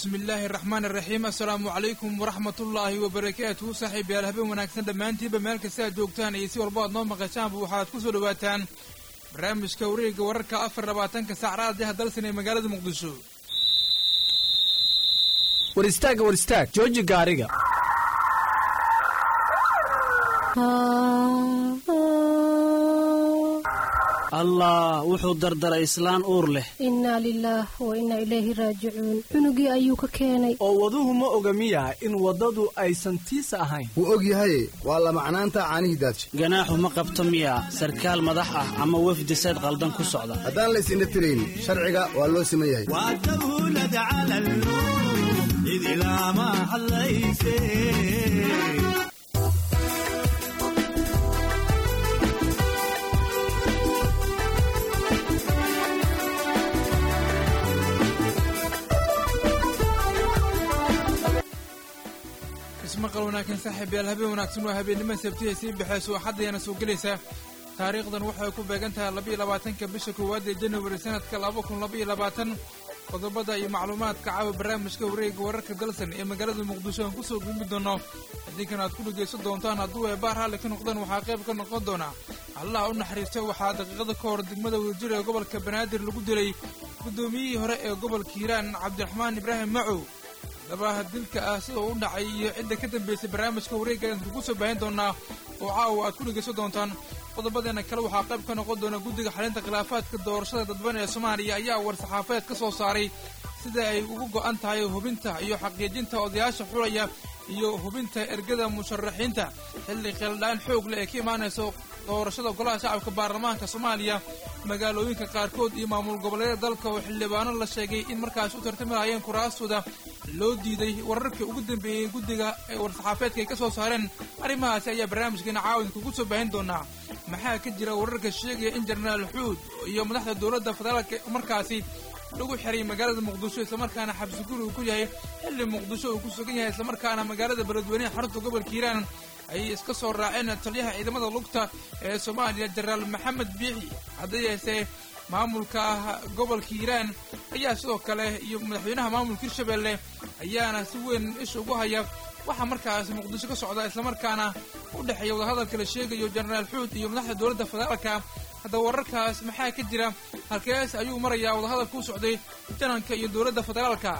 bismi illaahi araxmaan araxiim assalaamu calaykum waraxmatullaahi wabarakaatuhu saaxiib yaal habeen wanaagsan dhammaantiinba meel kasta aad joogtaan iyo si walba aad noo maqashaanba waxaad ku soo dhowaataan barnaamijka wareegga wararka afar labaatanka saac raadiyaha dalsan ee magaalada muqdisho war istaag war istaag jooji gaariga allah wuxuu dardaray islaan uur leh innaa lilaah wa innaa ilayhi raajicuun cunugii ayuu ka keenay oo waduhu ma oga miya in waddadu aysan tiisa ahayn wuu og yahaye waa lamacnaanta caanihii daadshe ganaaxu ma qabto miya sarkaal madax ah ama wefdi sayd qaldan ku socda haddaan lays indha tirayn sharciga waa loo siman yahay ismaqal wanaagsan saaxiib yaal habeen wanaagsan waa habeennimo sabtihay sii baxayso axaddayana soo gelaysa taariikhdan waxay ku beegan tahay labaiyo labaatanka bisha koowaad ee januari sanadka laba kun labaiyo labaatan qodobada iyo macluumaadka caawa barnaamijka wareegga wararka dalsan ee magaalada muqdisho aan kusoo gudbi doono hadinkan aad ku dhegaysan doontaan hadduu eebaar raalli ka noqdaan waxaa qayb ka noqon doona allaha u naxariista waxaa daqiiqada ka hor degmada wadajir ee gobolka banaadir lagu dilay guddoomiyihii hore ee gobolka hiiraan cabdiraxmaan ibraahim macow dabaha dilka ah sida uu u dhacay iyo cidda ka dambaysay barnaamijka wareegga aan kugu soo baahin doonaa oo caawa aad ku dhegaysan doontaan qodobadeena kale waxaa qayb ka noqon doona guddiga xalinta khilaafaadka doorashada dadban ee soomaaliya ayaa war-saxaafeed ka soo saaray sida ay ugu go'an tahay hubinta iyo xaqiijinta odayaasha xulaya iyo hubinta ergada musharaxiinta xilli khildhaan xoog leh ee ka imaanayso doorashada golaha shacabka baarlamaanka soomaaliya magaalooyinka qaarkood iyo maamul goboleedyada dalka oo xildhibaano la sheegay in markaas u tartamayeen kuraastooda loo diiday wararkii ugu dambeeyey guddiga ee war-saxaafeedka ay ka soo saareen arrimahaasi ayaa barnaamijkeena caawin kugu soo baahin doonaa maxaa ka jira wararka sheegaya in jenaraal xuud iyo madaxda dowladda federaalka markaasi lagu xiray magaalada muqdisho islamarkaana xabsi guri uu ku yahay xilli muqdisho uu ku sugan yahay islamarkaana magaalada beledweyneha xarunta gobolka hiiraan ayay iska soo raaceen taliyaha ciidamada lugta ee soomaaliya jenaraal maxamed biixi hadday yeesee maamulka gobolka hiiraan ayaa sidoo kale iyo madaxweynaha maamulka hirshabelle ayaana si weyn isha ugu haya waxaa markaas muqdisho ka socda islamarkaana u dhexeeya wadahadalka la sheegayo jenaraal xuud iyo madaxda dowladda federaalka haddaba wararkaas maxaa ka jira halkees ayuu marayaa wadahadalka u socday jananka iyo dowladda federaalka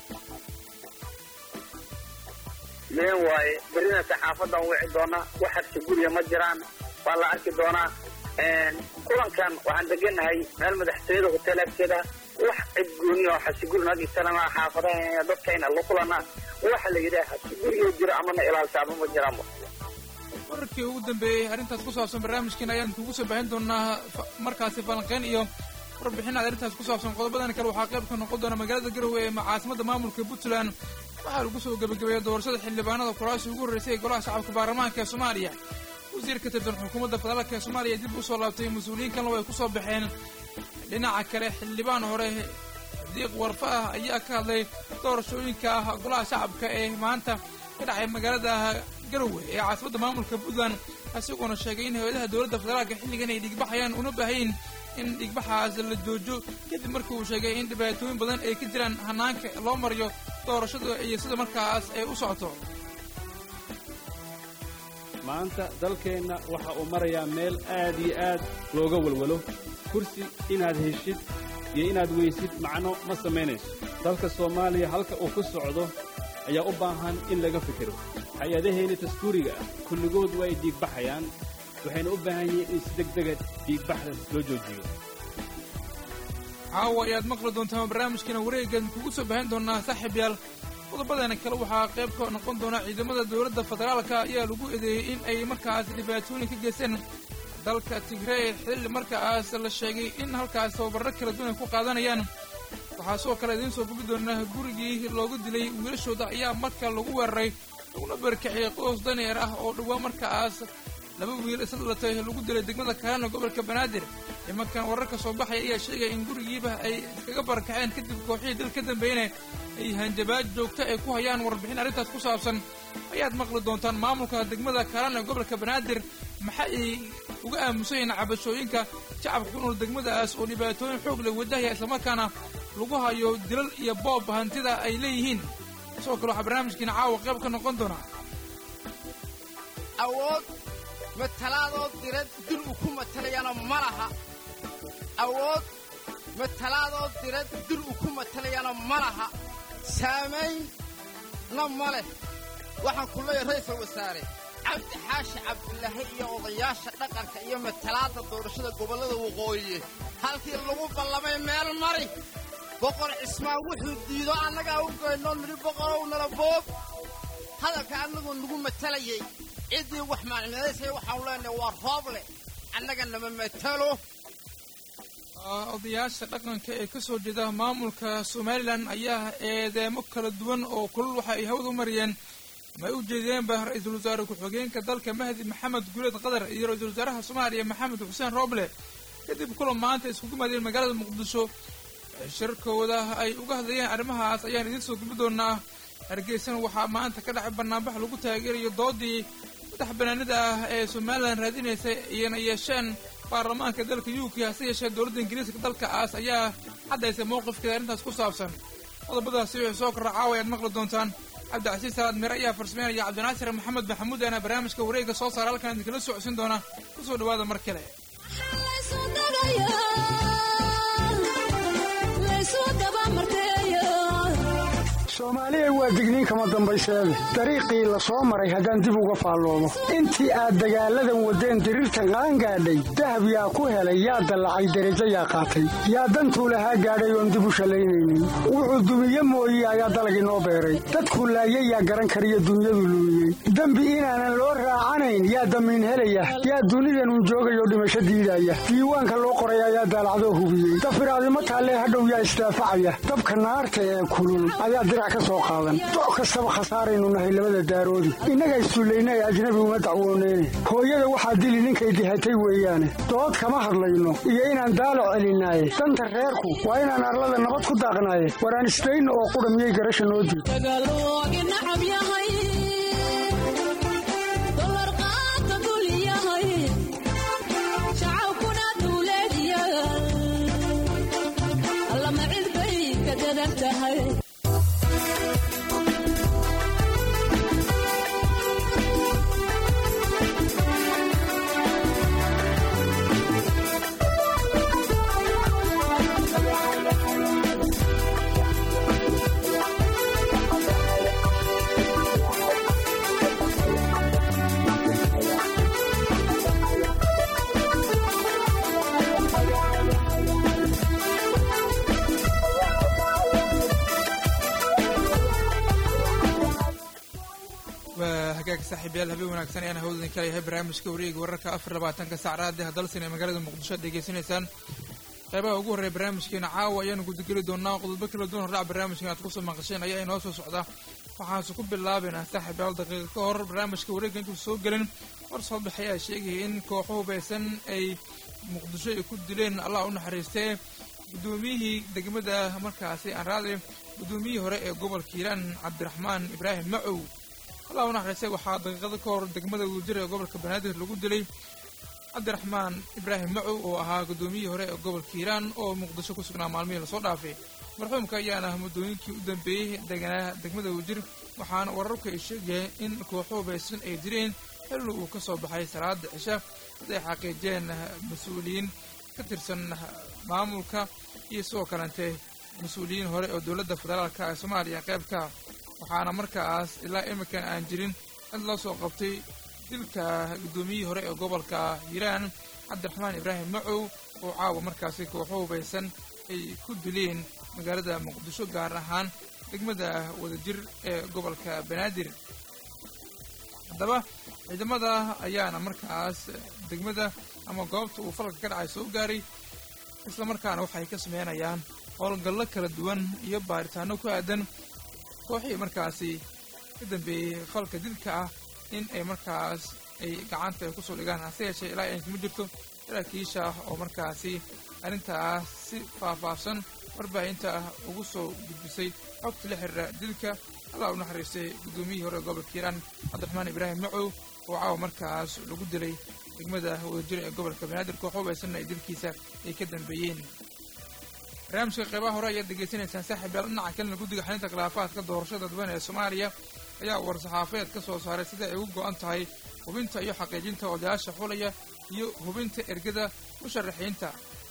meen waaye berrina saxaafadan wici doona wax habsi guriga ma jiraan waa la arki doonaa kulankan waxaan deganahay meel madaxtooyada hotel agteeda wax cid gooni oo xabsiguri nagisanama xaafadaha dadkayna la kulana waxa la yidhaha xabsiguriga jiro amana ilaalsaaba ma jiraanba wararkii ugu dambeeyey arrintaas ku saabsan barnaamijkeena ayaan kugu soo baahin doonaa markaasi falanqeyn iyo warbixinaad arrintaas ku saabsan qodobadan kale waxaa qayb ka noqon doona magaalada garowe ee caasimada maamulka puntland waxaa lagu soo gebagabeeyey doorashada xildhibaanada kuraasi ugu horreysay ee golaha shacabka baarlamaanka ee soomaaliya wasiir ka tirsan xukuumadda federaalka ee soomaaliya dib u soo laabtay mas-uuliyiin kalena way ku soo baxeen dhinaca kale xildhibaan hore diiq warfa ah ayaa ka hadlay doorashooyinka golaha shacabka ee maanta ka dhacay magaalada garowe ee caasimadda maamulka puntland isagoona sheegay in hay-adaha dowladda federaalka xilligan ay dhigbaxayaan una baahayn in dhigbaxaas la joojo kadib markii uu sheegay in dhibaatooyin badan ay ka jiraan hanaanka loo mariyo doorashada iyo sida markaas ay u socoto maanta dalkeenna waxa uu marayaa meel aad iyo aad looga walwalo kursi inaad heshid iyo inaad weysid macno ma samaynayso dalka soomaaliya halka uu ku socdo ayaa u baahan in laga fikiro hay-adaheenna dastuuriga ah kulligood waa ay dhiigbaxayaan waxayna u baahan yihiin in si degdega dhiigbaxda loo joojiyo caawa ayaad maqli doontaan barnaamijkeena wareegan kugu soo baahin doonaa saaxiib yaal qodobadeena kale waxaa qayb ka noqon doona ciidamada dowladda federaalka ayaa lagu eedeeyey in ay markaas dhibaatooyin ka geysteen dalka tigrey xilli markaas la sheegay in halkaas tababarro kala duwan ay ku qaadanayaan waxaa sidoo kale idiin soo gubi doonaa gurigii loogu dilay wiilashooda ayaa marka lagu weeraray laguna barkiciyey qoys daneer ah oo dhowaa markaas laba wiil isla dhalatay lagu dilay degmada kaana gobolka banaadir imankan wararka soo baxaya ayaa sheegaya in gurigiiba ay iskaga barakaceen kadib kooxihii dil ka dambeeyna ay hanjabaad joogta ay ku hayaan warbixin arrintaas ku saabsan ayaad maqli doontaan maamulka degmada kaana gobolka banaadir maxa ay uga aamusan yihiin cabashooyinka shacabka ku nool degmadaas oo dhibaatooyin xoog leh wadahaya islamarkaana lagu hayo dilal iyo boob hantida ay leeyihiin sidoo kale waxaa barnaamijkiina caawa qayb ka noqon doonaa awood matalaadoo dirad dil uu ku matalayana ma laha awood matalaadoo dirad dil uu ku matalayana ma laha saamaynna ma leh waxaan ku leeyahay ra'iisul wasaare cabdi xaashi cabdilaahi iyo odayaasha dhaqanka iyo matalaadda doorashada gobollada waqooyi halkii lagu ballamay meel mari boqor cismaan wuxuu diido annagaa u goynoo nidhi boqorow nala boob hadalka annagoo nagu matalayay ciddii wax macnimadaysay waxaanu leenahay waa rooble annaga nama matalo odayaasha dhaqanka ee ka soo jeeda maamulka somalilan ayaa eedeemo kala duwan oo kulul waxa ay hawada u mariyeen ama ay u jeedeenba ra-iisul wasaare ku-xigeenka dalka mahdi maxamed guuleed qadar iyo ra-iisul wasaaraha soomaaliya maxamed xuseen rooble kadib kulan maanta iskugu maadeen magaalada muqdisho shirkooda ay uga hadlayeen arrimahaas ayaan idiin soo gubi doonaa hargeysana waxaa maanta ka dhacay banaanbax lagu taageerayo doodii madax banaanida ah ee somalilan raadinaysa iyana yeesheen baarlamaanka dalka u k hase yeeshee dowladda ingiriiska dalkaas ayaa caddaysay mowqifkeeda arrintaas ku saabsan qodobadaasi wixii soo korra caawa ayaad maqli doontaan cabdicasiis salaad mire ayaa farsameynaya cabdinaasir maxamed maxamuud aana barnaamijka wareegga soo saara halkan idinkala socodsiin doona kusoo dhawaada mar kale soomaaliya waa digniin kama dambayseede dariiqii la soo maray haddaan dib uga faalloomo intii aad dagaalladan waddeen diriirtan qaangaadhay dahab yaa ku helay yaa dallacay derajo yaa qaatay yaa dantuu lahaa gaadhay oon dib u shallaynaynin wuxuu dumiye mooye ayaa dalagii noo beeray dadkuu laayay yaa garan kariyo dunyadu luumiyey dembi inaanan loo raacanayn yaa damiin helaya yaa dunidanun joogayoo dhimasho diidaya diiwaanka loo qoray ayaa daalacdoo hubiyey dafiraadimo taallee hadhow yaa isdaafacaya dabka naarta ee kulul ayaa doc kastaba khasaaraynu nahay labada daaroodi innaga issullayna ee ajnabi uma dacwooneyne hooyada waxaa dili ninkay dihatay weeyaane dood kama hadlayno iyo inaan daalac celinaaye danta reerku waa inaan arlada nabad ku daaqnaaye waraan isdayno oo qudha miyay garasha noo diid saaxiibyaal habeen wanaagsan ayaan hawdan kala yahay barnaamijka wareega wararka afar labaatanka sac raadi hadalsan ee magaalada muqdisho ad degeysanaysaan qeybaha ugu horreeya barnaamijkeena caawa ayaanu gudageli doonaa qodobo kala duwan hordhac barnaamijkan aad kusoo maqasheen ayaa inoo soo socda waxaanse ku bilaabaynaa saaxiibyaal daqiiqa ka hor barnaamijka wareegga intuu soo gelin war soo baxay ayaa sheegaya in kooxo hubaysan ay muqdisho ay ku dileen allah u naxariistee guddoomiyihii degmada markaasi anraade guddoomiyihii hore ee gobolka hiiraan cabdiraxmaan ibraahim macow allah u naxariistay waxaa daqiiqado ka hor degmada wadajir ee gobolka banaadir lagu dilay cabdiraxmaan ibraahim macow oo ahaa guddoomiyihii hore ee gobolka hiiraan oo muqdisho ku sugnaa maalmihii lasoo dhaafay marxuumka ayaana muddooyinkii u dambeeyey deganaa degmada wadajir waxaana wararku ay sheegayeen in kooxo hubaysan ay direen xilli uu ka soo baxay salaada cisha siday xaqiijeen mas-uuliyiin ka tirsan maamulka iyo sidoo kalente mas-uuliyiin hore oo dowladda federaalka ee soomaaliya qaybka waxaana markaas ilaa iminkan aan jirin cid loo soo qabtay dilka guddoomiyihii hore ee gobolka hiiraan cabdiraxmaan ibraahim macow oo caawa markaasi kooxo hubaysan ay ku dileen magaalada muqdisho gaar ahaan degmada wadajir ee gobolka banaadir haddaba ciidamada ayaana markaas degmada ama goobta uu falka ka dhacay soo gaaray isla markaana waxay ka sameynayaan howlgallo kala duwan iyo baaritaano ku aadan kooxihii markaasi ka dambeeyey falka dilka ah in ay markaas ay gacanta ay kusoo dhigaan hase yeeshee ilaa ay kuma jirto saraakiisha ah oo markaasi arrintaas si faahfaahsan warbaahinta ah ugu soo gudbisay xogta la xiriira dilka allah u naxariistay guddoomiyihii hore ee gobolka hiiraan cabdiraxmaan ibraahim macow oo caawa markaas lagu dilay degmada wadajir ee gobolka banaadir koox hubaysanna ay dilkiisa ay ka dambeeyeen barnaamijka qeybaha hore ayaad degeysanaysaan saaxiib yaal dhinaca kalena guddiga xalinta khilaafaadka doorashada dadweyne ee soomaaliya ayaa war-saxaafeed ka soo saaray sida ay ugu go-an tahay hubinta iyo xaqiijinta odayaasha xulaya iyo hubinta ergada musharaxiinta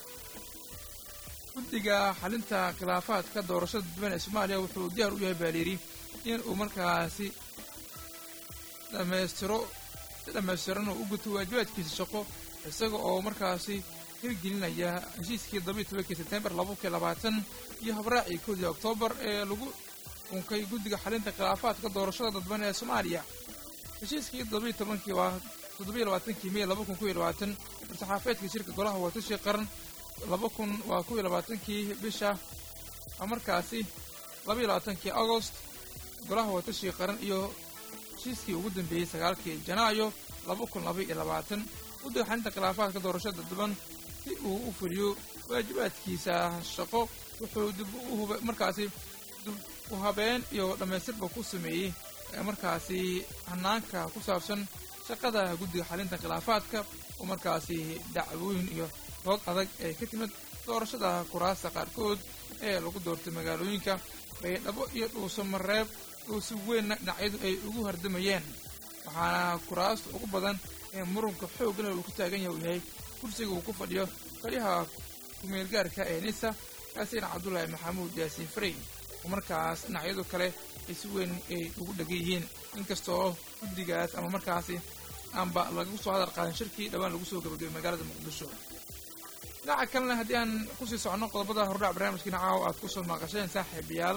guddiga xalinta khilaafaadka doorashada dadweyne ee soomaaliya wuxuu diyaar u yahay baaliiri in uu markaasi dhammaystiro si dhammaystiran uu u guto waajibaadkiisa shaqo isaga oo markaasi hirgelinaya heshiiskii todobiiy tobankii sebtembar laba kun labaatan iyo habraacii koodii oktoobar ee lagu unkay guddiga xalinta khilaafaadka doorashada dadweyne ee soomaaliya heshiiskii todobiiy tobankii waa toddobiiy labaatankii mey laba kun kuiyo labaatan war-saxaafeedka shirka golaha watashi qaran laba kun waa kuwiyo labaatankii bisha markaasi labaiyo labaatankii agost golaha watashi qaran iyo heshiiskii ugu dambeeyey sagaalkii janaayo laba kun laba iyo labaatan guddiga xalinta khilaafaadka doorashada dadban si uu u fuliyo waajibaadkiisa shaqo wuxuu dib markaasi dib u habeen iyo dhammaystirba ku sameeyey markaasi hanaanka ku saabsan shaqada guddiga xalinta khilaafaadka oo markaasi dacwooyin iyo dood adag ee ka timid doorashada kuraasta qaarkood ee lagu doortay magaalooyinka baydhabo iyo dhuuso mareeb oo si weynna dhinacyadu ay ugu hardamayeen waxaana kuraasta ugu badan ee murunka xooggan uu ku taagan yahay uu yahay kursiga uu ku fadhiyo taliyaha kumeelgaarka ee nisa xasan cabdulaahi maxamuud yaasiin farey oo markaas dhinacyadu kale ay si weyn ay ugu dhegan yihiin inkastoo guddigaas ama markaasi aanba lagu soo hadal qaadan shirkii dhowaan lagu soo gabagabay magaalada muqdisho dhinaca kalena haddii aan kusii soconno qodobada hordhac barnaamijkiina caawa aad kusoo maqasheen saaxiibayaal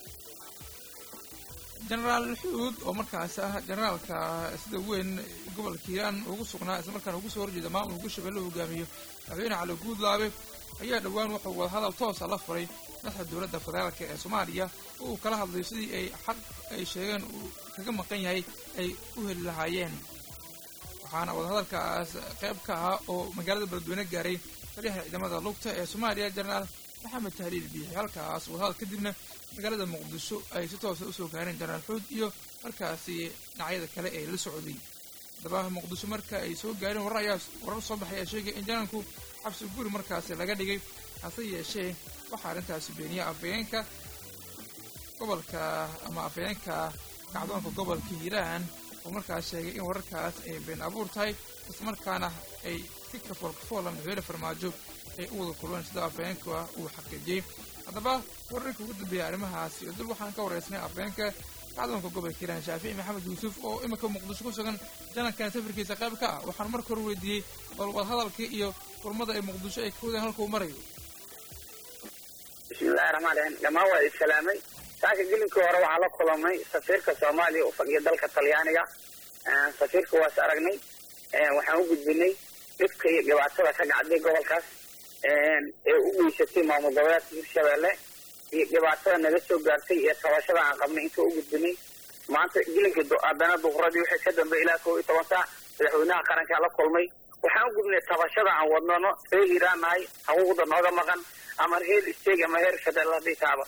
jenaraal xuud oo markaas ah jenaraalka sida weyn gobolka hiiraan ugu sugnaa islamarkaana ugu soo horjeeda maamulka shabeelle hogaamiyo madaxweyne cali guudlaabe ayaa dhowaan wuxuu wadahadal toosa la furay madaxda dowladda federaalka ee soomaaliya oo uu kala hadlayo sidii ay xaq ay sheegeen uu kaga maqan yahay ay u heli lahaayeen waxaana wadahadalkaas qayb ka ahaa oo magaalada beledweyne gaaray taliyaha ciidamada lugta ee soomaaliya jenaraal maxamed tahliil biixi halkaas wadahadal kadibna magaalada muqdisho ay si toosa usoo gaareen jenaraal xuud iyo markaasi dhinacyada kale ee la socday haddaba muqdisho marka ay soo gaareen warar ayaa warar soo baxay ayaa sheegay in janaalku xabsi guri markaasi laga dhigay hase yeeshee waxaa arrintaasi beeniya afayeenka gobolka ama afayeenka kacdoonka gobolka hiiraan oo markaas sheegay in wararkaas ay been abuur tahay islamarkaana ay si kafool kafoola madaxweyne farmaajo ay u wada kulmeen sida afayeenka uu xaqiijiyey haddaba wararka ugu dambeeya arrimahaasi oo dib waxaan ka waraysnay afayeenka kacdoonka gobolka hiiraan shaafici maxamed yuusuf oo iminka muqdisho ku sugan janalkan safarkiisa qayb ka ah waxaan marka hore weydiiyey bal wadahadalkii iyo kulmada ay muqdisho ay ka wadeen halka uu marayo bismillahi raxmaan raxiim dhammaan waa islaamay saaka gelinkii hore waxaa la kulamay safiirka soomaaliya u fadhiya dalka talyaaniga safiirka waas aragnay waxaan u gudbinay dhibka iyo dhibaatada ka dhacday gobolkaas ee u geysatay maamul goboleedka hirshabeelle iyo dhibaatada naga soo gaartay iyo tabashada aan qabnay inta u gudbinay maanta gelinkii haddana duquradii wixii ka dambeey ilaa kow iyo toban saac madaxweynaha qarankaa la kulmay waxaan u gudbinay tabashada aan wadnano reer hiiraan nahay xuquuqda nooga maqan ama reer isteeg ama reer federal haddii taaba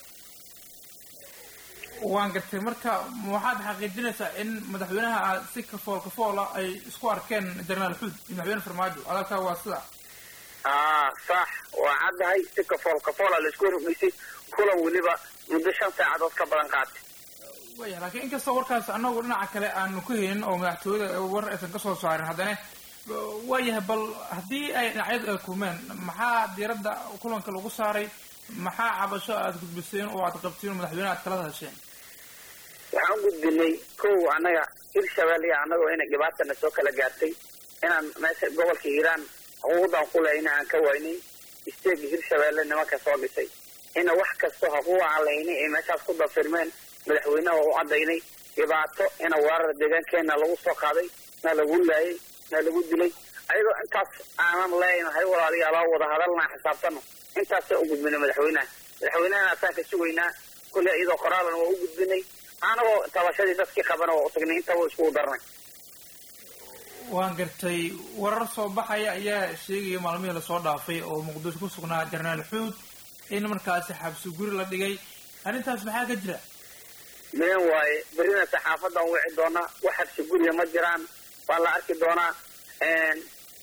waan gartay marka waxaad xaqiijinaysaa in madaxweynaha si kafool kafoola ay isku arkeen jenaraal xuud iyo madaxweyne farmaajo adalkaa waa sida aa sax waa caddahay si kafool kafoola la isku hormaysay kulan weliba muddo shan saacadood ka badan qaatay waya laakiin inkastoo warkaas annagu dhinaca kale aanu ka helin oo madaxtooyada war aysan ka soo saarin haddana waayahay bal haddii ay dhinacyadu ay kulmeen maxaa diiradda kulanka lagu saaray maxaa cabasho aad gudbiseen oo aad qabtiin oo madaxweyne aad kala hadasheen waxaan u gudbinay kow annaga hirshabelle iyo annagoo inay dhibaatana soo kala gaartay inaan meesha gobolka hiiraan xuquuqdan ku lehayna aan ka waynay isteega hirshabelle nimanka soo dhisay ina wax kastoo xuquuq aan lahaynay ay meeshaas ku dafirmeen madaxweynaha waa u caddaynay dhibaato ina weerar deegaankeena lagu soo qaaday na lagu laayay na lagu dilay ayadoo intaas aanan leenahay walaalayaal wada hadalnaa xisaabtano intaasay u gudbinay madaxweynaha madaxweynahana asaan ka sugaynaa kulley iyadoo qoraalan waa u gudbinay anagoo tabashadii dadkii qabana waa u tagnay intaba iskugu darnay waan gartay warar soo baxaya ayaa sheegaya maalmihii lasoo dhaafay oo muqdisho ku sugnaa jenaraal xuud in markaasi xabsi guri la dhigay arrintaas maxaa ka jira meen waaye berrina saxaafadan wici doonaa wax xabsi guriga ma jiraan waa la arki doonaa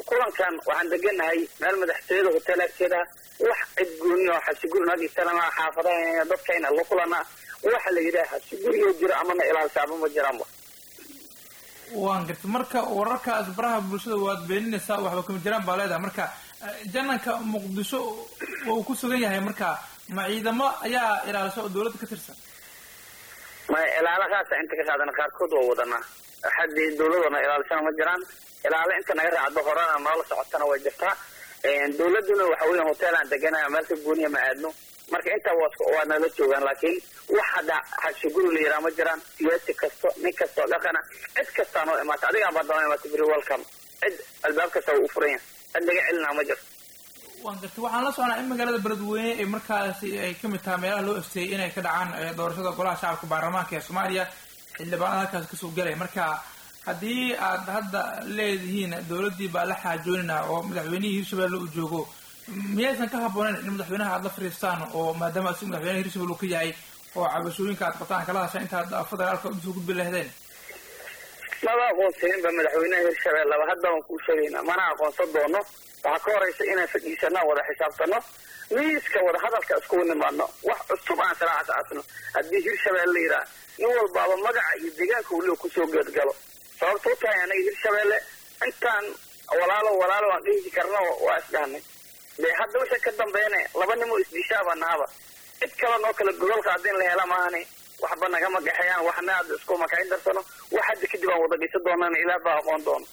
kulankan waxaan deganahay meel madaxtooyada hotel agteeda wax cid gooni oo xabsiguri nagisanama xaafadaha dadkayna la kulana waxa la yidhaha xabsiguriyo jiro amana ilaalsaaba ma jiraanba waan gartay marka wararkaas baraha bulshada waad beeninaysaa waxba kama jiraan baa leedahay marka jananka muqdisho uu ku sugan yahay marka ma ciidamo ayaa ilaalisa oo dawladda ka tirsan maya ilaala kaasa inta ka qaadana qaarkood waa wadanaa haddii dawladona ilaalisana ma jiraan ilaalo inta naga raacdo horena noola socotana way jirtaa dawladuna waxa weya hoteelaan deganaya meelka gooniya ma aadno marka intaa waa nala joogaan laakiin wax hadda xabsiguri la yiraa ma jiraan siyaasi kasto nin kastoo dhaqana cid kastaa noo imaata adigaa baa daba imaata beri welcome cid albaab kasta waa u furan yahay cid naga celinaa ma jirto waan gartay waxaan la socnaa in magaalada beledweyne ay markaasi ay ka mid tahay meelaha loo asteeyay inay ka dhacaan doorashada golaha shacabka baarlamaanka ee soomaaliya xildhibaanada halkaas kasoo gelaya marka haddii aad hadda leedihiin dawladdii baa la xaajoonina oo madaxweynihii hirshabelle uu joogo miyaysan ka habbooneyn in madaxweynaha aad la fariistaan oo maadaama si madaxweynaha hirshabelle uu ka yahay oo cabashooyinka aad qabtaan kala hasha intaad federaalka usoo gudbi lahdeen maba aqoonsaninba madaxweynaha hirshabelleba hadda waan kuu sheegayna mana aqoonsan doono waxaa ka horaysa inaan fadhiisanaa wada xisaabtano miiska wada hadalka iskugu nimaadno wax cusub aan siraaca aasno haddii hirshabelle la yidhaha nin walbaaba magaca iyo deegaanka weliba kusoo geedgalo sababta u tahay anaga hirshabelle intaan walaalo walaalo aan dhihi karna waa isdhahnay dee hadda wixii ka dambeynay laba nimoo isdishaaba nahaba cid kale noo kale gogolka haddin la hela maahani waxba nagama gaxeeyaan waxna hadda isku makayn darsano wax hadda kadib aan wada dhisa doonana ilaah baa aqoon doono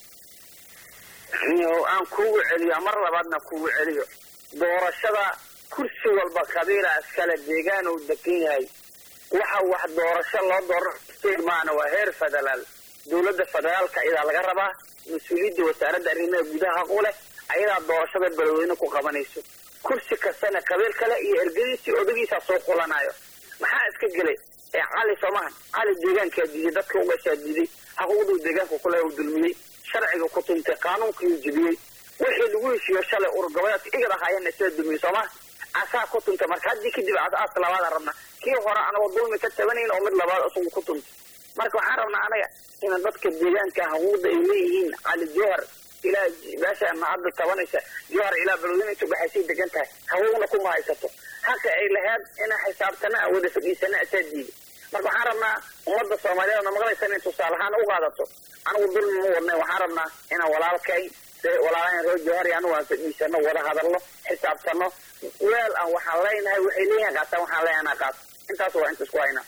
aan kuugu celiyo mar labaadna kuugu celiyo doorashada kursi walba qabiila iskale deegaan uu degan yahay waxa wax doorasho loo dooro maana waa heer federaal dawladda federaalka ayadaa laga rabaa mas-uuliyadda wasaaradda arrimaha gudaha haqu leh ayadaa doorashada beledweyne ku qabanayso kursi kastana qabiil kale iyo ergadiisii odagiisaa soo qulanayo maxaa iska gelay ee cali soomahan cali deegaankaa diiday dadka ugashaa diiday xaquuqduu deegaanka kule uu dulmiyey sharciga ku tuntay qaanuunkii jibiyey wixii lagu heshiiyo shalay urgoboleedka igad ahaayeenna sida dulmiyey sooma asaa ku tuntay marka haddii kadib as labaada rabna kii hore anagoo dulmi ka tabanayn oo mid labaad isagu ku tuntay marka waxaan rabnaa anaga ina dadka deegaanka haquuqda ay leeyihiin cali jowhar ilaa meeshaana hadda tabanaysa jowhar ilaa beledweyne inta baxaysay degan tahay haquuqna kuma haysato haka ay lahayd ina xisaabtana aan wada fadhiisana asaa diiday marka waxaan rabnaa ummadda soomaaliyeed na maqlaysa inay tusaale ahaan u qaadato anigu dulmi ma wadnay waxaan rabnaa inaan walaalkay walaalahan reer jowhar iyo anigu aan fadhiisano wada hadalno xisaabtano weel aan waxaan leenahay waxay leeyihin qaataan waxaan leenahay qaato intaas waa inta isku haynaa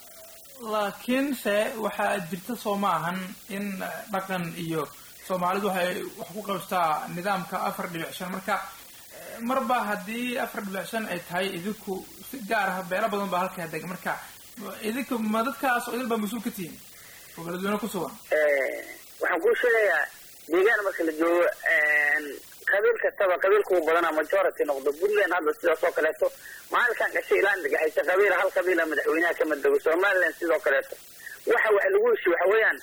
laakiinse waxaa jirta soo ma ahan in dhaqan iyo soomaalidu waxay wax ku qabstaa nidaamka afar dhibic shan marka marba haddii afar dhibic shan ay tahay idinku si gaar ah beelo badan baa halkaa dega marka idinka ma dadkaas oo idin baa mas-uul ka tihiin oo beledweyne ku sugan waxaan kuu sheegayaa deegaan marka la joogo qabiil kastaba qabiilka u badanaa majority noqdo puntland hadda sidaas oo kaleeto maalinkan gashay ilaan dhagaxaysa qabiila hal qabiila madaxweynaha kama dego somaliland sidoo kaleeto waxa wax lagu heshi waxa weeyaan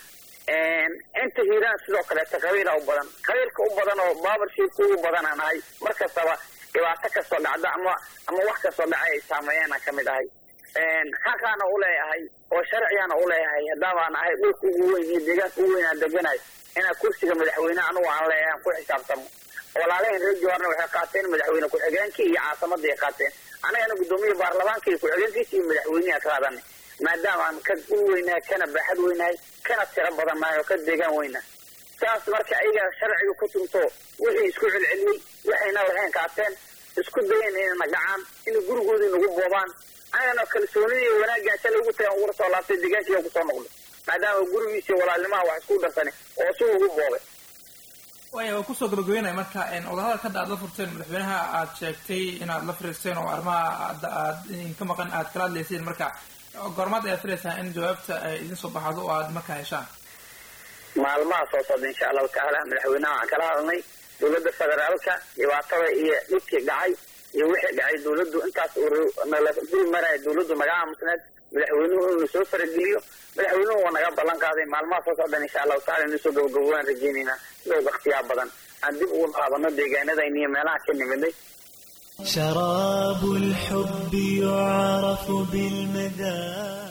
inta hiiraan sidoo kaleeto qabiila u badan qabiilka u badan oo baabarshiibka ugu badanaa nahay mar kastaba dhibaato kastoo dhacda ama ama wax kastoo dhacay ay saameeyaana kamid ahay xaqaana u leeyahay oo sharcigaana u leeyahay haddaabaan ahay dhulka ugu weyn iyo deegaanka ugu weyn aan deganahay inaan kursiga madaxweyne anugu aan leeyahay aan ku xisaabtamo walaalahan reer jawaarna waxay qaateen madaxweyne ku-xigeenkii iyo caasimadii ay qaateen anagana guddoomiya baarlamaanka iyo ku-xigeenkiisa iyo madaxweyneha ka qadanay maadaama aan ka u weynahay kana baaxad weynahay kana tiro badan nahay oo ka deegaan weynahay saas marka ayaga sharciga ku tunto wixii isku celceliyey waxayna lahayn qaateen isku dayen inayna gacaan inay gurigoodii nagu boobaan anagana kalsoonida iyo wanaaggaan shalay ugu tagan ugula soo laabtay deegaankiiga kusoo noqday maadaama gurigiisa walaalnimaha wax isku darsanay oo si ugu boobay waaya waa kusoo gabagabeynaya marka wadahadalka hadda aad la furteen madaxweynaha aad sheegtay inaad la fariisteen oo arrimaha adda aad idinka maqan aad kala hadlayseen marka goormaad ayaad filaysaa in jawaabta ay idin soo baxdo oo aad markaa heshaan maalmaha soo socda insha allahu tacaala madaxweynaha waxaan kala hadalnay dowladda federaalka dhibaatada iyo dhibkii dhacay iyo wixii dhacay dowladdu intaas nala dul maraya dowladdu naga aamusneed madaxweynuhu inuu soo farageliyo madaxweynuhu waa naga ballan qaaday maalmaha soo socdan insha allahu tacala inuu soo gabagabo waan rajeynaynaa sidoo waktiyaa badan aan dib ugu laabano deegaanadayna iyo meelaha ka nimidnay شراب الحب يعرف بالمدى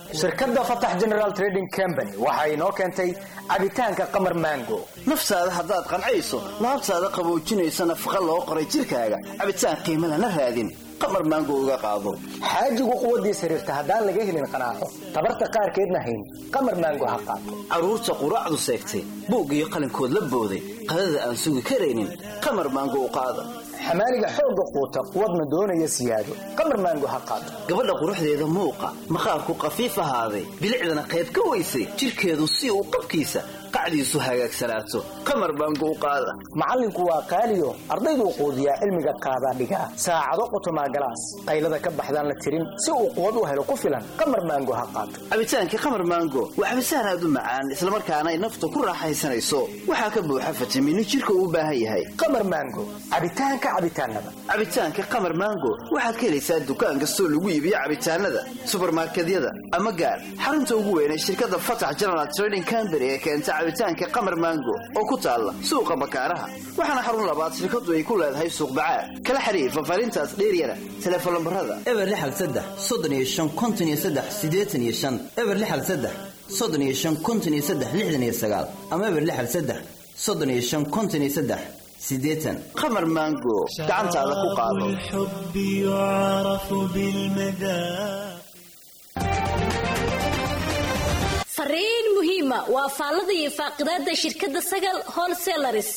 shirkadda fatax general trading company waxa inoo keentay cabitaanka qamar mango naftaada haddaad qancayso laabtaada qaboojinaysa nafaqa loo qoray jidhkaaga cabitaan qiimo lana raadin qamar maango uga qaado xaajigu quwaddiis xiriirta haddaan laga helin qanaaco tabarta qaarkeedna hayn qamar maango ha qaato carruurta quraacdu seegtay buug iyo qalinkood la booday qadada aan sugi karaynin qamar maango u qaada xamaaliga xoogga quuta quwadna doonaya siyaado qamar maango ha qaato gabadha quruxdeeda muuqa maqaarku qafiif ahaaday bilicdana qayb ka weysay jidhkeedu si uu qabkiisa qacdiisu hagaagsanaato qamar maango u qaada macallinku waa qaaliyo ardayduu quudiyaa cilmiga qaadaa dhigaa saacado qotomaa galaas qaylada ka baxdaan la tirin si uu quwad u helo ku filan qamar maango ha qaato cabitaankii qamar maango waa cabitaan aad u macaan islamarkaana ay nafta ku raaxaysanayso waxaa ka buuxa fitamiino jidhka uu u baahan yahay qamar maango cabitaanka cabitaanada cabitaanka qamar maango waxaad ka helaysaa dukaan kastoo lagu iibiyo cabitaanada subarmarkedyada ama gaar xarunta ugu weynay shirkadda fatax general trading company ee keenta cabitaanka qamar maango oo ku taalla suuqa bakaaraha waxaana xarun labaad shirkadu ay ku leedahay suuq bacaad kala xiriir fafaarintaas dheeryana teleefon lambarada eber lixal saddex soddon iyo shan konton iyo saddex siddeetan iyo shan eber lixal saddex soddon iyo shan konton iyo saddex lixdan iyo sagaal ama eber lixal saddex soddon iyo shan konton iyo saddex siddeetan qamar maango gacantaada ku qaado الحب يعرف بالمدى fariin muhiima waa faallada iyo faaqidaada shirkadda sagal wholesalaris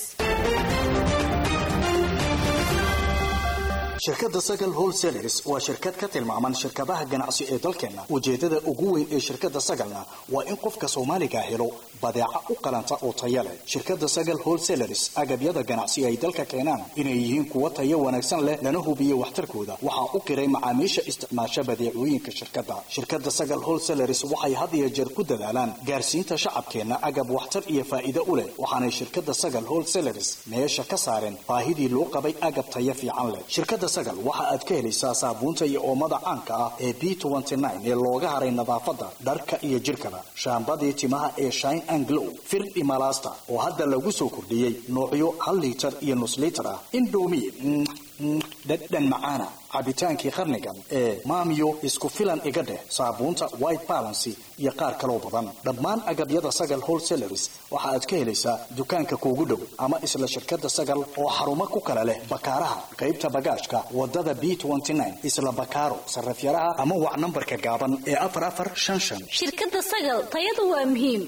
shirkadda sagal wholesalers waa shirkad ka tilmaaman shirkadaha ganacsi ee dalkeenna ujeeddada ugu weyn ee shirkadda sagalna waa in qofka soomaaliga helo badeeca u qalanta oo taya leh shirkadda sagal wholesalers agabyada ganacsi ay dalka keenaan inay yihiin kuwo tayo wanaagsan leh lana hubiyo waxtarkooda waxaa u qiray macaamiisha isticmaasha badeecooyinka shirkadda shirkadda sagal wholesalers waxay had iyo jeer ku dadaalaan gaarsiinta shacabkeenna agab waxtar iyo faa'iido u leh waxaanay shirkadda sagal wholesalers meesha ka saareen baahidii loo qabay agab tayo fiican leh shirkadda sagal waxa aad ka helaysaa saabuunta iyo oomada caanka ah ee b ee looga haray nadaafadda dharka iyo jidhkaba shaambadii timaha ee shine and glow firdhi malaasta oo hadda lagu soo kordhiyey noocyo hal liitar iyo nus liitar ah indomi dhadhan macaana cabitaankii qarnigan ee maamiyo isku filan iga dheh saabuunta white balancy iyo qaar kaloo badan dhammaan agabyada sagal wholesalers waxa aad ka helaysaa dukaanka kuugu dhow ama isla shirkadda sagal oo xarumo ku kala leh bakaaraha qaybta bagaashka wadada b isla bakaaro sarafyaraha ama wac nambarka gaaban ee afar afar shan shan shirkadda sagal tayadu waa muhiim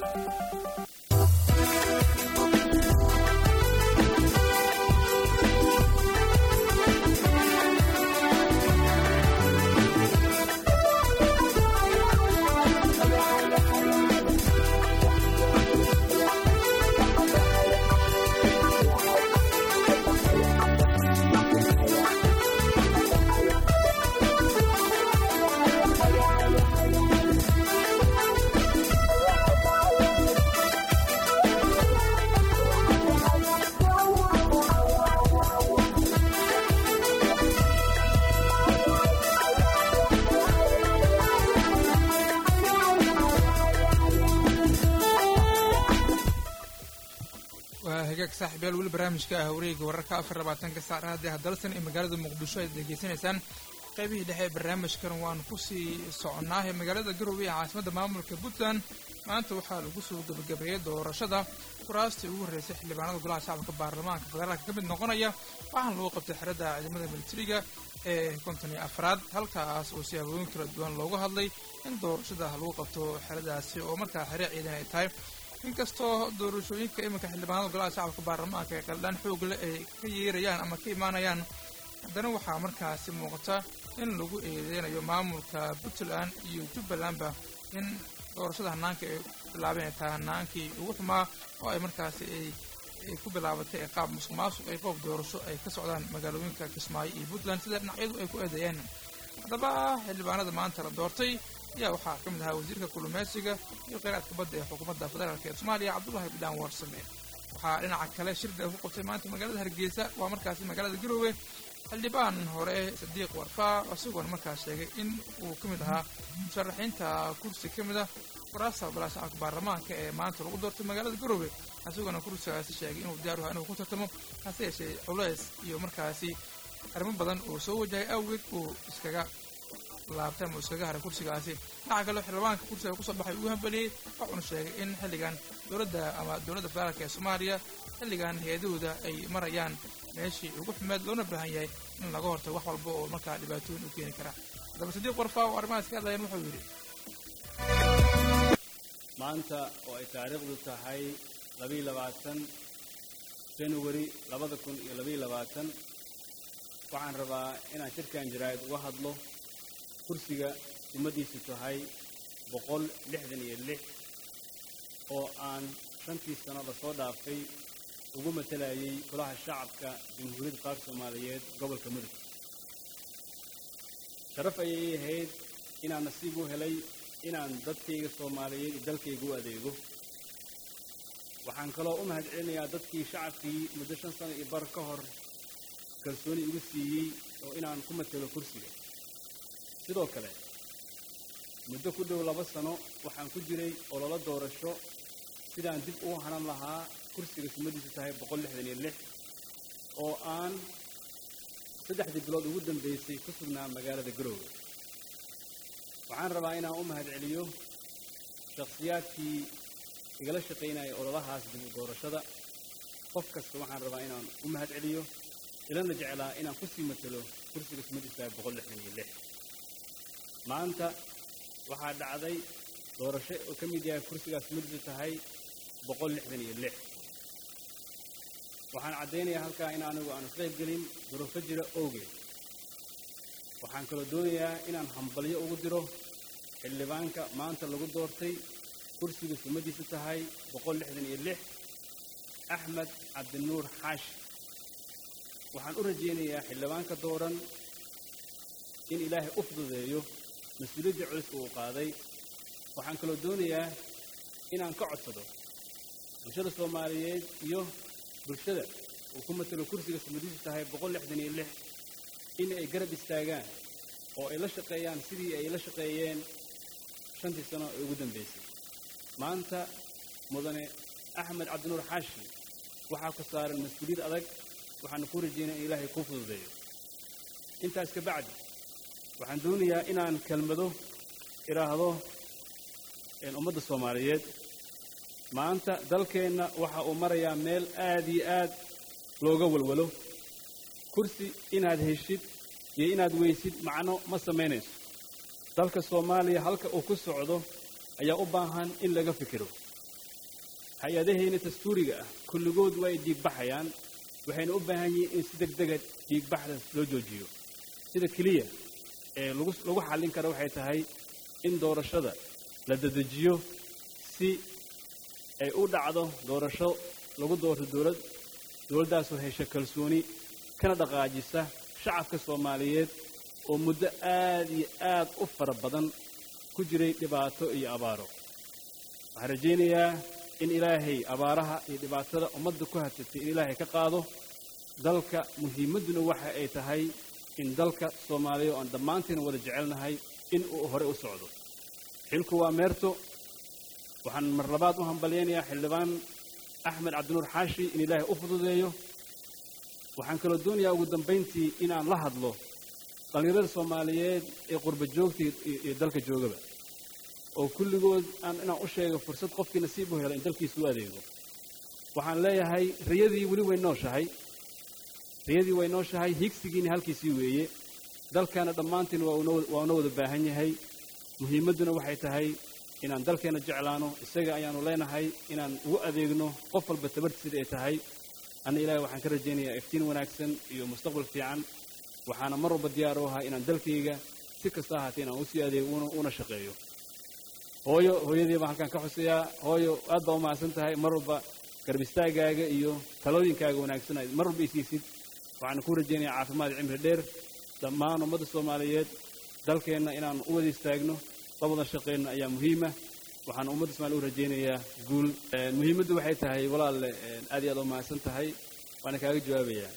waa hagaag saaxiibyaal weli barnaamijka ah wareega wararka afar labaatanka saacada haddii hadalsan ee magaalada muqdisho aad degeysanaysaan qaybihii dhexe ee barnaamijkan waanu kusii soconaahe magaalada garowe ee caasimadda maamulka puntland maanta waxaa lagu soo gebagabeeyey doorashada kuraastii ugu horreysay xildhibaanada golaha shacabka baarlamaanka federaalka ka mid noqonaya waxaana lagu qabtay xerada ciidamada militariga ee konton iyo afraad halkaas oo siyaabooyin kala duwan loogu hadlay in doorashada lagu qabto xeradaasi oo markaa xere ciidan ay tahay inkastoo doorashooyinka iminka xildhibaanada golaha shacabka baarlamaanka ee qaldhaan xoog leh ay ka yeerayaan ama ka imaanayaan haddana waxaa markaasi muuqata in lagu eedeynayo maamulka puntland iyo jubbalandba in doorashada hanaanka ay bilaabeen ay tahay hanaankii ugu xumaa oo ay markaasi ay ay ku bilaabatay ee qaab musuq maasuq ay qoob doorasho ay ka socdaan magaalooyinka kismaayo iyo puntland sida dhinacyadu ay ku eedeeyeen haddaba xildhibaanada maanta la doortay ayaa waxaa ka mid ahaa wasiirka kulumeysiga iyo kheyraadka badda ee xukuumadda federaalk ee soomaaliya cabdullahi bidhaan warsame waxaa dhinaca kale shirda ku qabtay maanta magaalada hargeysa waa markaasi magaalada garoowe xildhibaan hore sadiiq warfaa isagoona markaas sheegay in uu ka mid ahaa musharaxiinta kursi ka mid ah waraasta golaha shacabka baarlamaanka ee maanta lagu doortay magaalada garoowe isagoona kursigaasi sheegay inuu diyaar ahaa inuu ku tartamo hase yeeshee culeys iyo markaasi arrimo badan uu soo wajahay awgeed uu iskaga laabtay ama iskaga haray kursigaasi dhinaca kale xildhibaanka kursiga kusoo baxay uu hambaliyey wuxuuna sheegay in xilligan dowladda ama dowladda federaalka ee soomaaliya xilligan hay-adahooda ay marayaan meeshii ugu xumeed loona baahan yahay in laga hortago wax walba oo markaa dhibaatooyin u keeni kara haddaba sadiiq warfaa oo arrimahaas ka hadlayeen wuxuu yidhi maanta oo ay taariikhdu tahay labiiyo labaatan january labada kun iyo labiiyo labaatan waxaan rabaa inaan shirkan jaraa'id uga hadlo kursiga ummaddiisu tahay boqol lixdan iyo lix oo aan shantii sano lasoo dhaafay ugu matalayay golaha shacabka jamhuuriyadda qaarka soomaaliyeed gobolka mudug sharaf ayay ii ahayd inaan nasiib u helay inaan dadkayga soomaaliyeed iyo dalkayga u adeego waxaan kaloo u mahad celinayaa dadkii shacabkii muddo shan sano iyo bar ka hor kalsooni igu siiyey oo inaan ku matalo kursiga sidoo kale muddo ku dhow laba sano waxaan ku jiray ololo doorasho sidaan dib u hanan lahaa kursiga sumadiisu tahay boqol lixdan iyo lix oo aan saddexdii bilood ugu dambaysay ku sugnaa magaalada garoowe waxaan rabaa inaan u mahad celiyo shakhsiyaadkii igala shaqaynaya ololahaas dib u doorashada qof kasta waxaan rabaa inaan u mahad celiyo ilana jeclaa inaan ku sii matalo kursiga sumadiisu tahay boqol lixdan iyo lix maanta waxaa dhacday doorasho oo ka mid yahay kursigaas sumadiisu tahay boqol lixdan iyo lix waxaan caddaynayaa halkaa in anigu aan isqayb gelin duruufo jira owgeed waxaan kaloo doonayaa inaan hambalyo ugu diro xildhibaanka maanta lagu doortay kursigu sumadiisu tahay boqol lixdan iyo lix axmed cabdinuur xaashi waxaan u rajaynayaa xildhibaanka dooran in ilaahay u fududeeyo mas-uuliyadda culuska uu qaaday waxaan kaloo doonayaa inaan ka codsado bulshada soomaaliyeed iyo bulshada uu ku matalo kursiga sumadiisu tahay boqol lixdan iyo lix in ay garab istaagaan oo ay la shaqeeyaan sidii ay la shaqeeyeen shantii sano ee ugu dambaysay maanta mudane axmed cabdinuur xaashi waxaa ku saaran mas-uuliyad adag waxaana ku rajaynaya in ilaahay kuu fududeeyo intaas ka bacdi waxaan doonayaa inaan kelmado idhaahdo ummadda soomaaliyeed maanta dalkeenna waxa uu marayaa meel aad iyo aad looga walwalo kursi inaad heshid iyo inaad weysid macno ma samaynayso dalka soomaaliya halka uu ku socdo ayaa u baahan in laga fikiro hay-adaheenna dastuuriga ah kulligood waa ay dhiigbaxayaan waxayna u baahan yihiin in si deg dega dhiigbaxdaas loo joojiyo sida keliya ee lagu lagu xallin kara waxay tahay in doorashada la dedejiyo si ay u dhacdo doorasho lagu doorto dowlad dowladdaasoo hesha kalsooni kana dhaqaajisa shacabka soomaaliyeed oo muddo aad iyo aad u fara badan ku jiray dhibaato iyo abaaro waxaan rajaynayaa in ilaahay abaaraha iyo dhibaatada ummadda ku hadsatay in ilaahay ka qaado dalka muhiimadduna waxa ay tahay in dalka soomaaliya oo aan dhammaantiina wada jecelnahay in uu hore u socdo xilku waa meerto waxaan mar labaad u hambalyaynayaa xildhibaan axmed cabdinuur xaashi in ilaahay u fududeeyo waxaan kaloo doonayaa ugu dambayntii inaan la hadlo dhallinyarada soomaaliyeed ee qurba joogta iyo dalka joogaba oo kulligood aan inaan u sheego fursad qofkii nasiib u hela in dalkiisa u adeego waxaan leeyahay riyadii weli way nooshahay riyadii way nooshahay higsigiina halkiisii weeye dalkaana dhammaantiin waa una wada baahan yahay muhiimadduna waxay tahay inaan dalkeenna jeclaano isaga ayaanu leenahay inaan ugu adeegno qof walba tabartiisida ay tahay anna ilaahay waxaan ka rajaynayaa iftiin wanaagsan iyo mustaqbal fiican waxaana mar walba diyaar u ahaa inaan dalkayga si kasta ahaatee inaan usii adeego una shaqeeyo hooyo hooyadii baan halkaan ka xusayaa hooyo aad baa u mahadsan tahay mar walba garab istaagaaga iyo talooyinkaaga wanaagsan aad mar walba isiisid waxaana ku rajaynayaa caafimaad cimri dheer dhammaan ummadda soomaaliyeed dalkeenna inaan u wada istaagno la wada shaqeyno ayaa muhiima waxaan ummadda somaaliya u rajaynayaa guul muhiimaddu waxay tahay walaalle aad iyo aad u mahadsan tahay waana kaaga jawaabayaa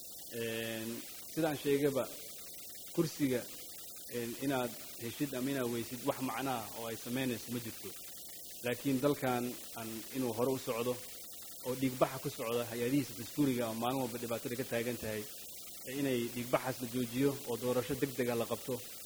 sidaan sheegaba kursiga inaad heshid ama inaad weysid wax macnaha oo ay samaynayso ma jirto laakiin dalkan aan inuu hore u socdo oo dhiigbaxa ku socda hay-adihiisa dastuuriga oo maalin walba dhibaatada ka taagan tahay inay dhiigbaxaas la joojiyo oo doorasho deg dega la qabto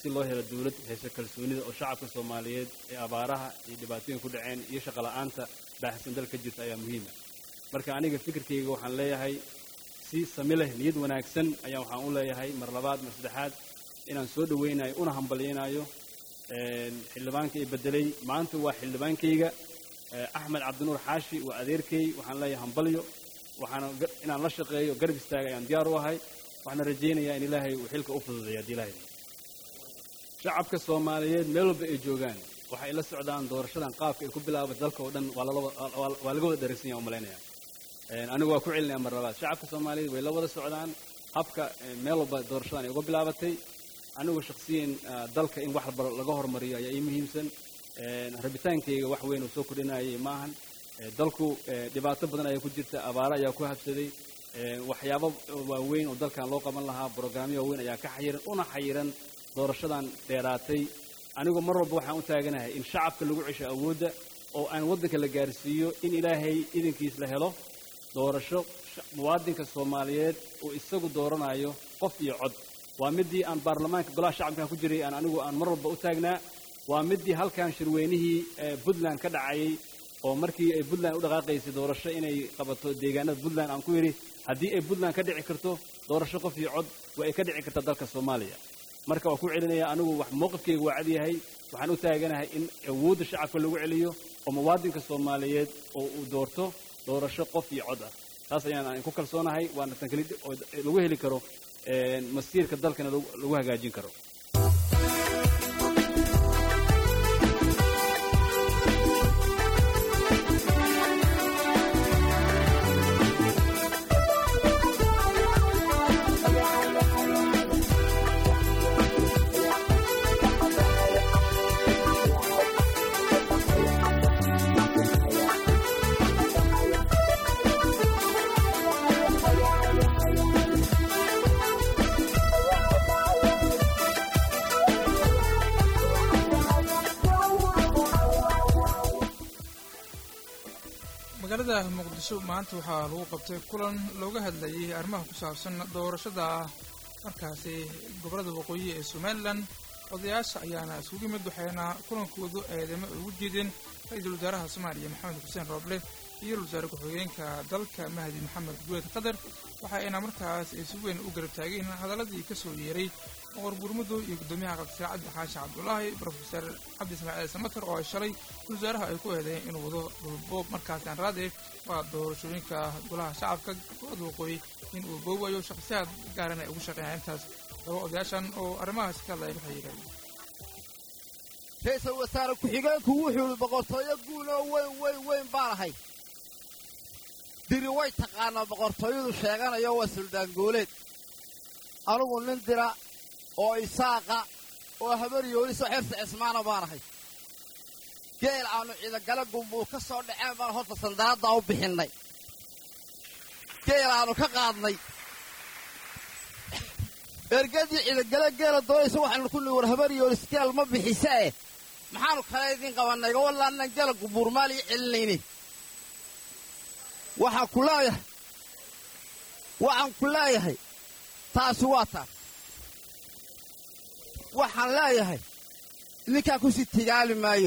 si loo helo dawlad hayso kalsoonida oo shacabka soomaaliyeed ee abaaraha iyo dhibaatooyin ku dhaceen iyo shaqola'aanta baaxsan dalka jirta ayaa muhiima marka aniga fikirkayga waxaan leeyahay si sami leh niyad wanaagsan ayaa waxaan u leeyahay mar labaad mar saddexaad inaan soo dhowaynayo una hambalyaynayo xildhibaanka i bedelay maanta waa xildhibaankayga axmed cabdinuur xaashi waa adeerkay waxaan leeyahay hambalyo waxaana inaan la shaqeeyo garab istaaga ayaan diyaar u ahay waxaana rajaynayaa in ilaahay uu xilka u fududeeyo haddii ilaahay shacabka soomaaliyeed meel walba ay joogaan waxay la socdaan doorashadan qaabka ay ku bilaabatay dalka oo dhan waa waa laga wada dharagsan yaha umalaynaya anigu waa ku celinaya mar labaad shacabka soomaaliyeed way la wada socdaan habka meel walba doorashadan ay uga bilaabatay anigu shakhsiyan dalka in wax walba laga hormariyo ayaa ii muhiimsan rabitaankayga wax weyn oo soo kordhinayay maahan dalku dhibaato badan ayaa ku jirta abaaro ayaa ku habsaday waxyaabo waaweyn oo dalkan loo qaban lahaa brograamyo waaweyn ayaa ka xayiran una xayiran doorashadan dheeraatay anigu mar walba waxaan u taaganahay in shacabka lagu cesho awoodda oo aan waddanka la gaarsiiyo in ilaahay idinkiis la helo doorasho muwaadinka soomaaliyeed oo isagu dooranayo qof iyo cod waa midii aan baarlamaanka golaha shacabkan ku jiray aan anigu aan mar walba u taagnaa waa midii halkan shirweynihii puntland ka dhacayay oo markii ay puntland u dhaqaaqaysay doorasho inay qabato deegaanada puntland aan ku yidhi haddii ay puntland ka dhici karto doorasho qof iyo cod waa ay ka dhici kartaa dalka soomaaliya marka waa ku celinaya anigu wax mowqifkayga waa cad yahay waxaan u taaganahay in awoodda shacabka lagu celiyo oo muwaadinka soomaaliyeed oo uu doorto doorasho qof iyo cod ah taas ayaan ku kalsoonahay waana tan keli oo lagu heli karo masiirka dalkana lagu hagaajin karo magaalada muqdisho maanta waxaa lagu qabtay kulan looga hadlayay arrimaha ku saabsan doorashada markaasi gobollada waqooyi ee somalilan odayaasha ayaana isugu yimid waxayna kulankoodu eedamo ugu jeedeen ra-iisul wasaaraha soomaaliya maxamed xuseen rooble iyo wasaare ku-xigeenka dalka mahdi maxamed guweed qatar waxayna markaas si weyn u garab taageen hadaladii ka soo yeeray boqor gurmudug iyo guddoomiyaha qabsare cabdi xaashi cabdulaahi brofeser cabdi ismaaciil samater oo ay shalay wasaaraha ay ku eedeyn inuu wado dhulboob markaasi aan raade waa doorashooyinka golaha shacabka gobolada waqooyi in uu boowayo shakhsiyaad gaaran ay ugu shaqeeyaan intaas laba odayaashan oo arrimahaasi ka hadlaya waxay yidhahdeen ra-iisul wasaare ku-xigeenku wuxuu yidhi boqortooyo guul oo weyn weyn weyn baan ahay diri way taqaanaa boqortooyadu sheeganayo waa suldaangooleed anugu nin dira oo isaaqa oo habar yooliso xirsi cismaana baan ahay geel aannu ciidagala gumbuu ka soo dhaceen baan horta sandaraddaa u bixinnay geel aannu ka qaadnay ergadii ciidagale geela doonaysa waxaanu ku nihi war habar yoolis geel ma bixisee maxaannu kale idiin qabannay wallaanan geela gumbuurmaaliyo celinayni waxaan ku leeyahay waxaan ku leeyahay taasi waa taas waxaan leeyahay ninkaa ku sii tigaali maayo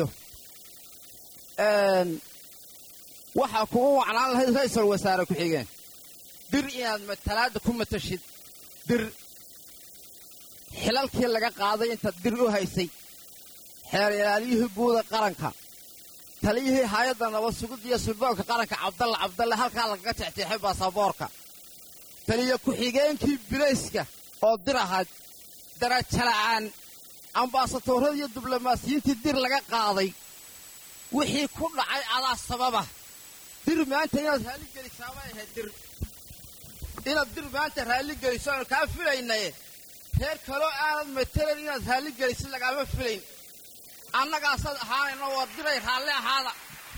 waxaa kugu wacnaan lahayd ra'iisul wasaare ku-xigeen dir inaad matalaadda ku matashid dir xilalkii laga qaaday intaad dir u haysay xeer ilaaliyihii guuda qaranka taliyihii haayadda nabad sugiddiiyo sulboonka qaranka cabdalla cabdalle halkaa lagaga jexjeexay baasaboorka taliya ku-xigeenkii bilayska oo dir ahayd darajala'aan ambaasatoorada iyo diblomaasiyiintii dir laga qaaday wixii ku dhacay adaa sababa dir maanta inaad raalli gelisaa bay ahayd dir inaad dir maanta raalli geliso aanu kaa filaynaye reer kaloo aanad matelayn inaad raalli gelisid lagaama filayn annagaasaad ahaanayno waa diray raalli ahaada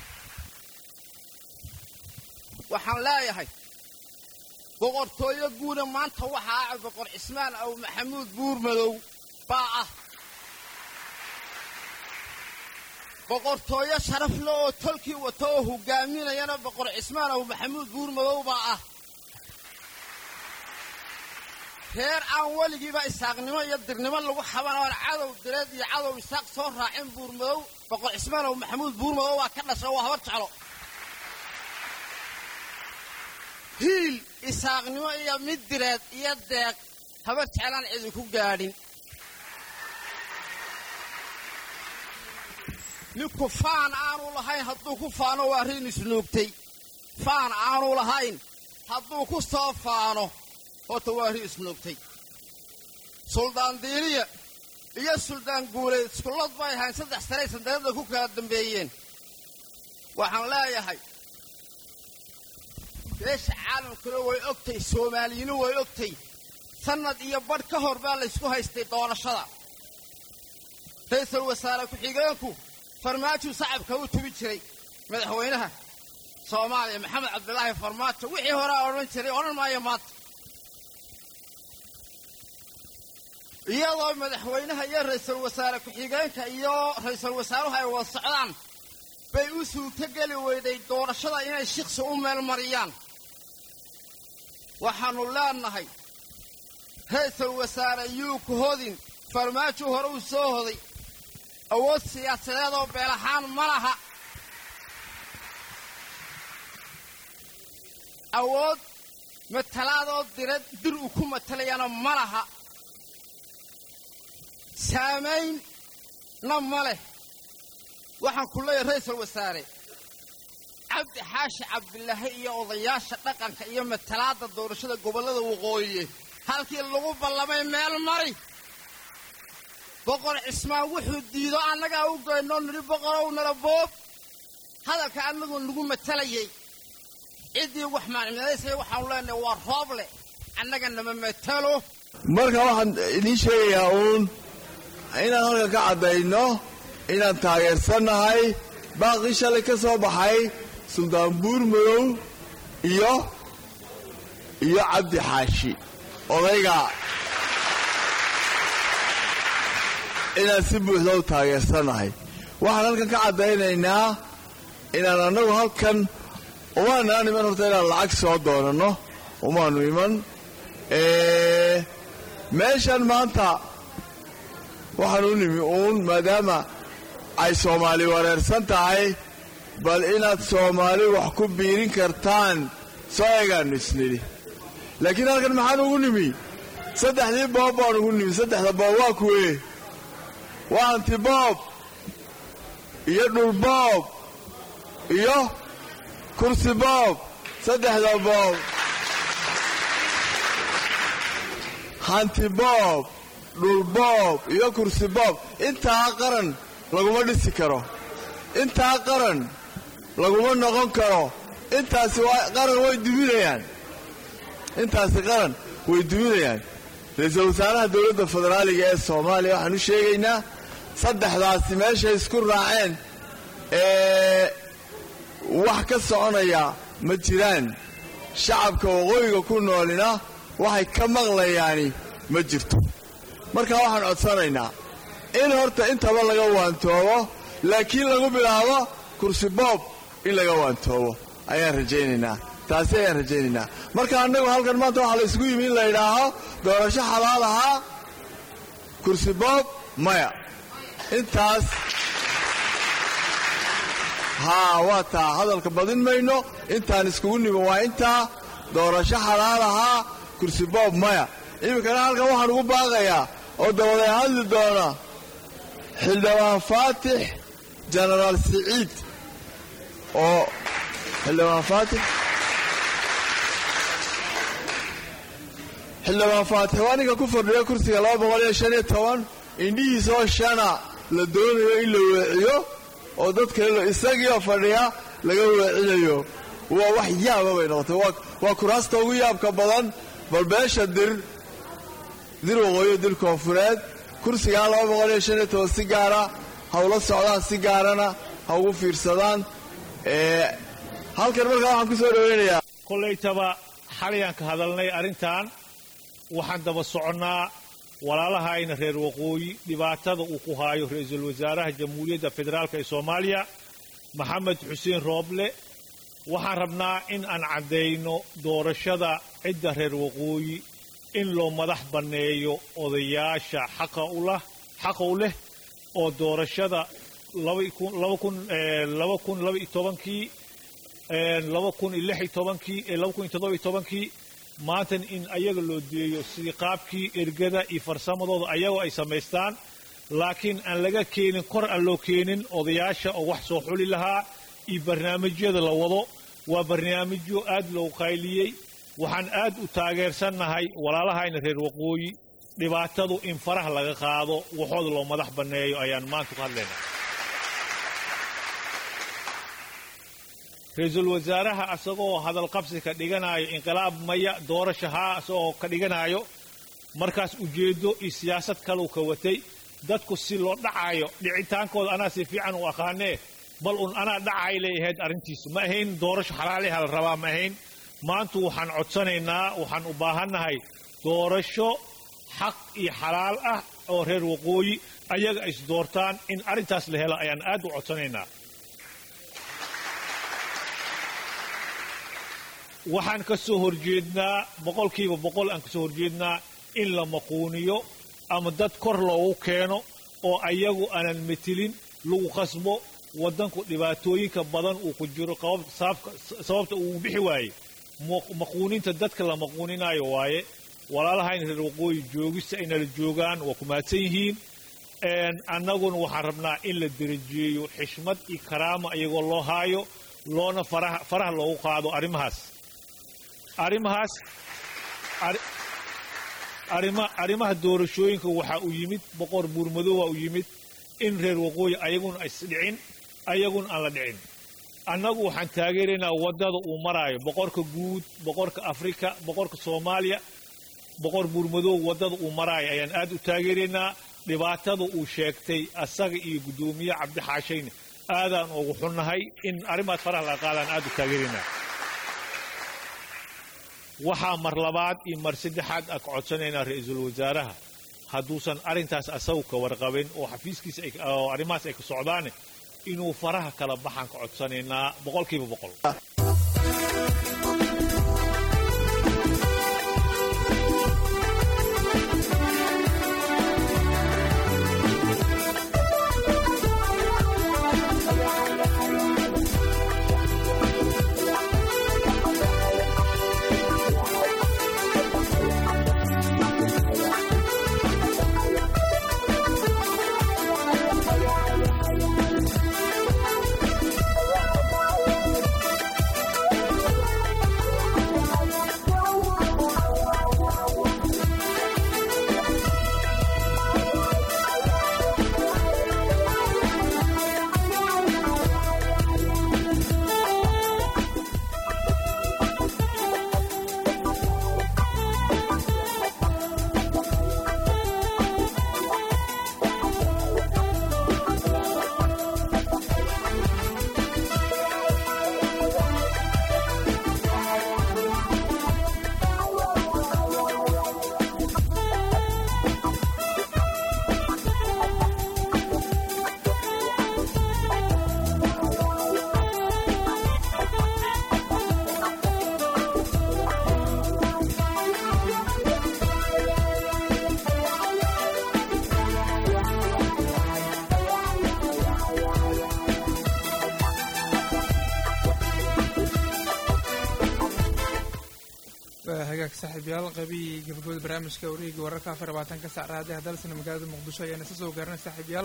waxaan leeyahay boqortooyo guuna maanta waxaa ah boqor cismaan aw maxamuud buurmadow baa ah boqortooyo sharafle oo tolkii wato oo hogaaminayana boqor cismaan aw maxamuud buurmadow baa ah reer aan weligiiba isaaqnimo iyo dirnimo lagu xabanoon cadow direed iyo cadow isaaq soo raacin buurmadow boqor cismaanow maxamuud buurmadow waa ka dhasha waa habar jeclo hiil isaaqnimo iyo mid direed iyo deeq habar jeclaan cidi ku gaadhin ninku faan aanu lahayn hadduu ku faano waa riin isnuugtay faan aanu lahayn hadduu ku soo faano horta waa ri isnuugtay suldaan diiniya iyo suldaan guuleed iskullad bay ahayn saddex sanay sandaradda ku kala dambeeyeen waxaan leeyahay beesha caalamkuna way ogtay soomaaliyinu way ogtay sannad iyo badh ka hor baa laysku haystay doorashada ra'iisul wasaare ku-xigeenku farmaajuu sacabka u tubi jiray madaxweynaha soomaaliya maxamed cabdilaahi farmaajo wixii horea odhan jiray odhan maayo maanta iyadoo madaxweynaha iyo ra'iisul wasaare ku-xigeenka iyo ra'iisul wasaaruhu ay wada socdaan bay u suurto geli weyday doorashada inay shiksi u meelmariyaan waxaannu leenahay ra'iisul wasaare yuu ku hodin farmaajuu hore uu soo hoday awood siyaasadeed oo beel ahaan ma laha awood matalaadoo dirad dir uu ku matalayana ma laha saamaynna ma leh waxaan ku leeyahay ra'iisul wasaare cabdi xaashi cabdilaahi iyo odayaasha dhaqanka iyo matalaadda doorashada gobollada waqooyi halkii lagu ballamay meel mari boqor cismaan wuxuu diido annagaa u geynoo nidhi boqorow nala boob hadalka annagu nagu matalayay ciddii wax maacimadaysay waxaanu leenahay waa roob leh annaga nama matalo marka waxaan idiin sheegayaa uun inaan halka ka caddayno inaan taageersannahay baaqii shalay ka soo baxay suldaan buur madow iyo iyo cabdi xaashi odayga inaan si buuxda u taageersannahay waxaan halkan ka caddaynaynaa inaan annagu halkan umaanaan iman horta inaan lacag soo doonanno umaanu iman meeshan maanta waxaan u nimi uun maadaama ay soomaali wareersan tahay bal inaad soomaali wax ku biirin kartaan soo egaannu isnidhi laakiin halkan maxaan ugu nimi saddexdii boob baan ugu nimi saddexda boob waa kuwee waa antiboob iyo dhulboob iyo kursi boob saddexda boob hantiboob dhulboob iyo kursi boob intaa qaran laguma dhisi karo intaa qaran laguma noqon karo intaasi qaran way duminayaan intaasi qaran way duminayaan ra-iisul wasaaraha dowladda federaaliga ee soomaaliya waxaan u sheegaynaa saddexdaasi meeshay isku raaceen ee wax ka soconaya ma jiraan shacabka waqooyiga ku noolina waxay ka maqlayaani ma jirto marka waxaan codsanaynaa in horta intaba laga waantoobo laakiin lagu bilaabo kursi boob in laga waantoobo ayaan rajaynaynaa taasi ayaan rajaynaynaa marka annagu halkan maanta waxaa la isugu yimi in la yidhaaho doorasho xalaal ahaa kursi boob maya intaas haa waa taa hadalka badin mayno intaan iskugu nimi waa intaa doorasho xalaal ahaa kursi boob maya iminkana halkan waxaan ugu baaqayaa oo dabaday hadli doona xildhibaan faatix jenaraal siciid oo xildhibaan faatix xildhibaan faatix waa ninka ku fadhiya kursiga laba boqol iyo shan iyo toban indhihiisoo shana la doonayo in la weeciyo oo dadka isagiioo fadhiya laga weecinayo waa wax yaaba bay noqotay waa kuraasta ugu yaabka badan bal beesha dir dir waqooyo dir koonfureed kursigaa laba boqol iyo shan iyo toban si gaara ha ula socdaan si gaarana ha ugu fiirsadaan halkan markaa waxaan ku soo dhowaynayaa kollaytaba xalayaan ka hadalnay arrintan waxaan daba soconnaa walaalahayna reer waqooyi dhibaatada uu ku haayo ra-iisul wasaaraha jamhuuriyadda federaalk ee soomaaliya maxamed xuseen rooble waxaan rabnaa in aan caddayno doorashada cidda reer waqooyi in loo madax banneeyo odayaasha xaqa u lah xaqa u leh oo doorashada laba kun laba kun eh, laba kun laba iyo tobankii eh, laba kun iyo lix iyo tobankii eh, laba kun iyo toddoba iyo tobankii maantan in ayaga loo deeyo sidii qaabkii ergada iyo farsamadooda ayagoo ay samaystaan laakiin aan laga keenin kor aan loo keenin odayaasha oo wax soo xuli lahaa iyo barnaamijyada la wado waa barnaamijyo aad loo qayliyey waxaan aad u taageersannahay walaalahayna reer waqooyi dhibaatadu in faraha laga qaado waxooda loo madax banneeyo ayaan maanta ku hadlaynaa ra-iisul wasaaraha asagoo hadal qabsi ka dhiganayo inqilaab maya doorasha haa asagoo ka dhiganayo markaas ujeeddo iyo siyaasad kaluu ka watay dadku si loo dhacayo dhicitaankooda anaa si fiican u aqaanee bal un anaa dhacay leeyahayd arrintiisu ma ahayn doorasho xalaaliha la rabaa ma ahayn maantu waxaan codsanaynaa waxaan u baahannahay doorasho xaq iyo xalaal ah oo reer waqooyi ayaga ay isdoortaan in arrintaas la helo ayaan aad u codsanaynaa waxaan ka soo horjeednaa boqolkiiba boqol aan ka soo horjeednaa in la maquuniyo ama dad kor loogu keeno oo ayagu aanan metelin lagu khasbo waddanku dhibaatooyinka badan uu ku jiro qabab- saabka- sababta uu bixi waaye mu- maquuninta dadka la maquuninaayo waaye walaalahayna reer waqooyi joogista ay nala joogaan waa ku mahadsan yihiin Een, annaguna waxaan rabnaa in la derajeeyo xishmad iyo karaama iyagoo loo haayo loona faraha faraha loogu qaado arrimahaas arrimahaas arri- arrima arrimaha doorashooyinka waxaa u yimid boqor buurmadoowa u yimid in reer waqooyi ayaguna isdhicin ayaguna aan la dhicin annagu waxaan taageeraynaa waddada uu maraayo boqorka guud boqorka afrika boqorka soomaaliya boqor buurmadoow waddada uu maraayo ayaan aad u taageeraynaa dhibaatada uu sheegtay asaga iyo guddoomiye cabdixaashayne aadaan ugu xunnahay in arrimaas faraha laga qaadaan aad u taageeraynaa waxaa mar labaad iyo mar saddexaad aan ka codsanaynaa ra-iisul wasaaraha hadduusan arrintaas asagu ka warqabin oo xafiiskiisa ay- oo arrimahaas ay ka socdaane inuu faraha kala baxaan ka codsanaynaa boqolkiiba boqol waa hagaag saaxiibyaal qabii gabagabada barnaamijka wareegga wararka afar labaatanka sac raadiyaha dalsana magaalada muqdisho ayaana isa soo gaaranay saaxiibyaal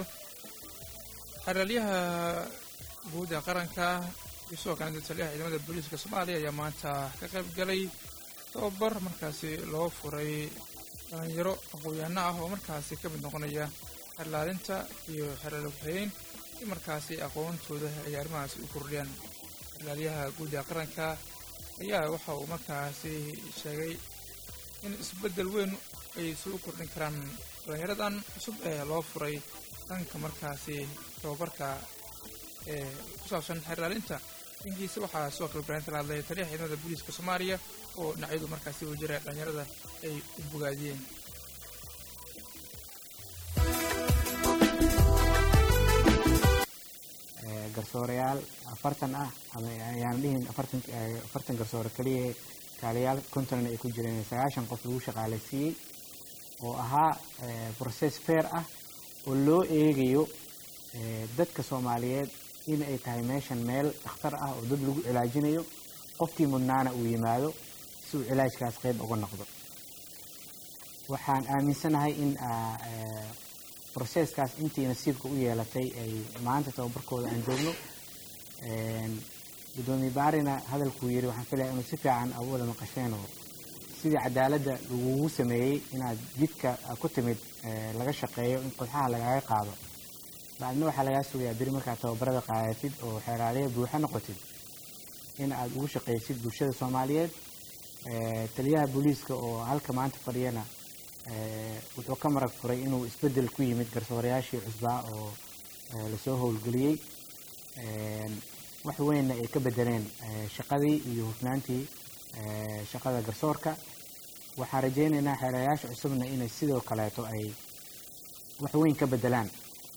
xeraalyaha guud ee qaranka iyo sidoo kale taliyaha ciidamada booliiska soomaaliya ayaa maanta ka qayb galay tababar markaasi loo furay dhalinyaro aqoon-yahano ah oo markaasi ka mid noqonaya xerlaalinta iyo xeraal waxeyn si markaasi aqoontooda ay arrimahaasi u kordhiyaan xeraalyaha guud ee qaranka ayaa waxa uu markaasi sheegay in isbeddel weyn ay soo kordhin karaan dhalinyaradan cusub ee loo furay dhanka markaasi tababarka ee ku saabsan xerlaalinta inkiisa waxaa sidoo kale barnaamijka la hadlaya taliyaha ciidamada booliiska soomaaliya oo dhinacyadu markaasi wajira dhalinyarada ay u bogaadiyeen garsoorayaal afartan ah ama ayaan dhihin afartan afartan garsoore keliya kaaliyaal konton ay ku jireen sagaashan qof lagu shaqaalaysiiyey oo ahaa process fair ah oo loo eegayo dadka soomaaliyeed in ay tahay meeshan meel dhakhtar ah oo dad lagu cilaajinayo qofkii mudnaana uu yimaado si uu cilaajkaas qeyb uga noqdo waxaan aaminsanahay in processkaas intii nasiibka u yeelatay ay maanta tababarkooda aan joogno gudoomiye baarina hadalkuu yiri waxaan filaya inuu si fiican agu wada maqasheen oo sidii cadaaladda lagugu sameeyey inaad jidka ku timid laga shaqeeyo in qodxaha lagaaga qaado bacdina waxaa lagaa sugayaa beri markaad tababarada qaadatid oo xeeraaliya buuxa noqotid in aad ugu shaqeysid bulshada soomaaliyeed taliyaha booliiska oo halka maanta fadhiyana wuxuu ka marag furay inuu isbedel ku yimid garsoorayaashii cusbaa oo lasoo howlgeliyey wax weynna ay ka bedeleen shaqadii iyo hufnaantii shaqada garsoorka waxaan rajeynaynaa xeerayaasha cusubna inay sidoo kaleeto ay wax weyn ka bedelaan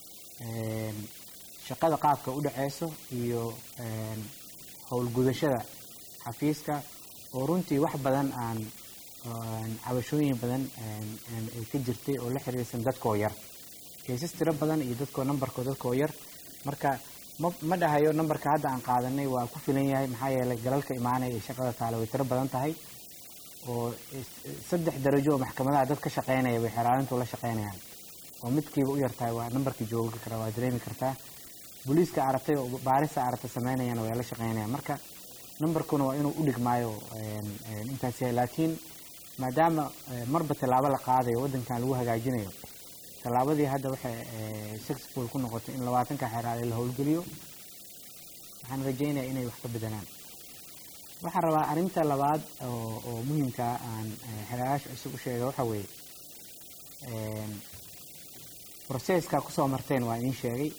shaqada qaabka u dhaceyso iyo howlgudashada xafiiska oo runtii wax badan aan cabashooyin badan ay ka jirtay oo la xiriirsan dadkoo yar kaysas tiro badan iyo dadkoo nambarkoo dadkoo yar marka ma ma dhahayo nambarka hadda aan qaadanay waa ku filan yahay maxaa yeelay galalka imaanaya ee shaqada taale way tiro badan tahay oo saddex darajo oo maxkamadaha dad ka shaqeynaya bay xeraalintu la shaqeynayaan oo midkiiba u yartahay waa nambarkii joogi kara waa dareemi kartaa booliiska aragtay oo baarista aragta sameynayana way la shaqeynayaan marka nambarkuna waa inuu u dhigmaayo intaas yahay laakiin maadaama marba tallaabo la qaadayo waddankan lagu hagaajinayo tallaabadii hadda waxay successful ku noqotay in labaatanka xeraale la howlgeliyo waxaan rajeynayaa inay wax ka bedelaan waxaan rabaa arrinta labaad oo oo muhiimkaa aan xeraalayaasha cusub u sheega waxa weeye processka kusoo marteen waa idiin sheegay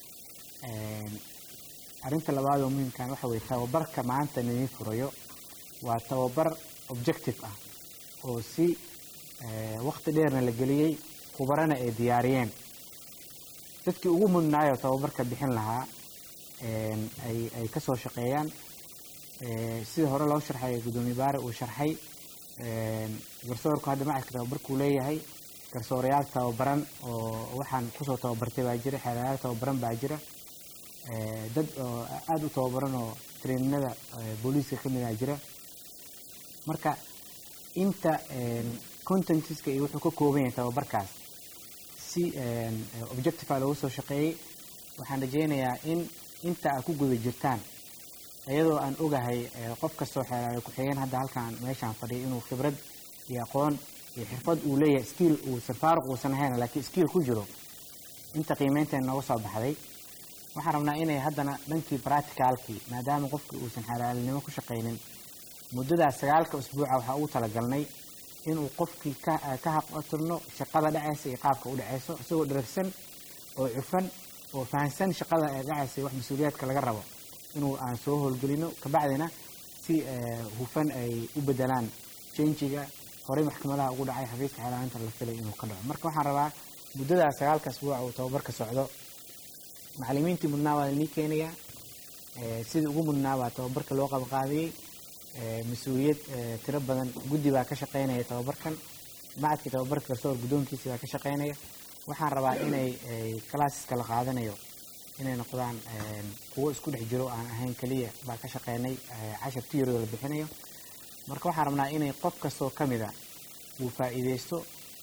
arrinta labaad oo muhiimkan waxa weeye tababarka maanta nidin furayo waa tababar objective ah oo si waqti dheerna la geliyey khubarana ay diyaariyeen dadkii ugu mudnaayo tababarka bixin lahaa ay ay ka soo shaqeeyaan sida hore loo sharxay guddoomiye baare uu sharxay garsoorku hadda macadka tababarkuu leeyahay garsoorayaal tababaran oo waxaan kusoo tababartay baa jira xeerayaal tababaran baa jira dad oo aada u tababaran oo traininada booliiska ka mid ah jira marka inta contentiska iyo wuxuu ka kooban yahay tababarkaas si objectiva loogu soo shaqeeyey waxaan rajeynayaa in inta aad ku guda jirtaan iyadoo aan ogahay qof kastoo xeeraale ku-xigeen hadda halkaan meeshaan fadhiya inuu khibrad iyo aqoon iyo xirfad uu leeyahay skiil uusan faaruq uusan ahayn laakiin skiil ku jiro inta qiimeynteena nooga soo baxday waxaan rabnaa inay haddana dhankii practicalkii maadaama qofkii uusan xeraalinimo ku shaqaynin muddadaas sagaalka usbuuca waxaa ugu talagalnay inuu qofkii ka ka haqatirno shaqada dhacaysa iyo qaabka u dhacayso isagoo dheragsan oo cufan oo fahansan shaqada ee dhacaysa iyo wax mas-uuliyaadka laga rabo inuu aan soo howlgelino kabacdina si hufan ay u bedelaan janjiga horey maxkamadaha ugu dhacay xafiiska xeelaalinta la filay inuu ka dhaco marka waxaan rabaa muddadaas sagaalka asbuuca uu tababarka socdo macallimiintii mudnaa waa lainii keenayaa sidii ugu mudnaa baa tababarka loo qabaqaadiyey mas-uuliyad tiro badan guddi baa ka shaqeynaya tababarkan macadka tababarka garsoor guddoonkiisi baa ka shaqeynaya waxaan rabaa inay classeska la qaadanayo inay noqdaan kuwo isku dhex jiro aan ahayn keliya baa ka shaqeynay cashar tiyaroo la bixinayo marka waxaan rabnaa inay qof kastoo ka mida uu faa'iideysto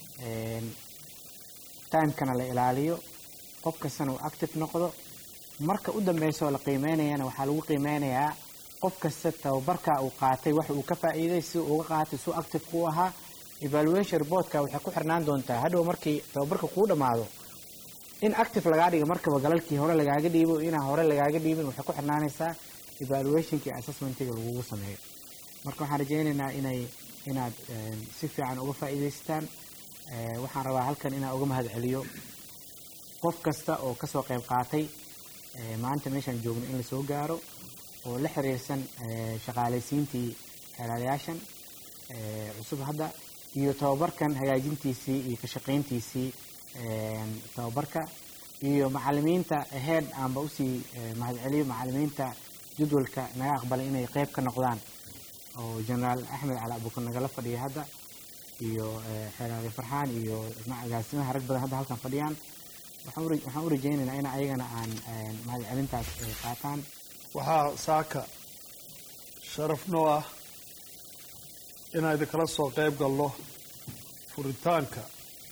timekana la ilaaliyo qof kastana uu active noqdo marka u dambeysoo la qiimeynayana waxaa lagu qiimeynayaa qof kasta tababarka uu qaatay waxa uu ka faa'iiday si uu uga qaatay suu active ku ahaa evaluation reportka waxay ku xirnaan doontaa hadhow markii tababarka kuu dhammaado in active lagaa dhigo markaba galalkii hore lagaaga dhiibo inaan hore lagaaga dhiibin waxay ku xirnaanaysaa evaluationkii assessmentiga lagugu sameeyo marka waxaan rajeynaynaa inay inaad si fiican uga faa'iidaystaan waxaan rabaa halkan inaan uga mahad celiyo qof kasta oo kasoo qayb qaatay maanta meeshaan joogno in lasoo gaaro oo la xiriirsan shaqaalaysiintii xeelaalayaashan cusub hadda iyo tababarkan hagaajintiisii iyo ka shaqayntiisii tababarka iyo macalimiinta aheyd aanba usii mahad celiyo macalimiinta jadwalka naga aqbalay inay qeyb ka noqdaan oo generaal axmed cali abuukar nagala fadhiya hadda iyo xeeraali farxaan iyo agaasimaha rag badan hadda halkan fadhiyaan waxaan u rajaynaynaa in ayagana aan mahadcelintaas qaataan waxaa saaka sharaf noo ah inaan idinkala soo qayb galno furitaanka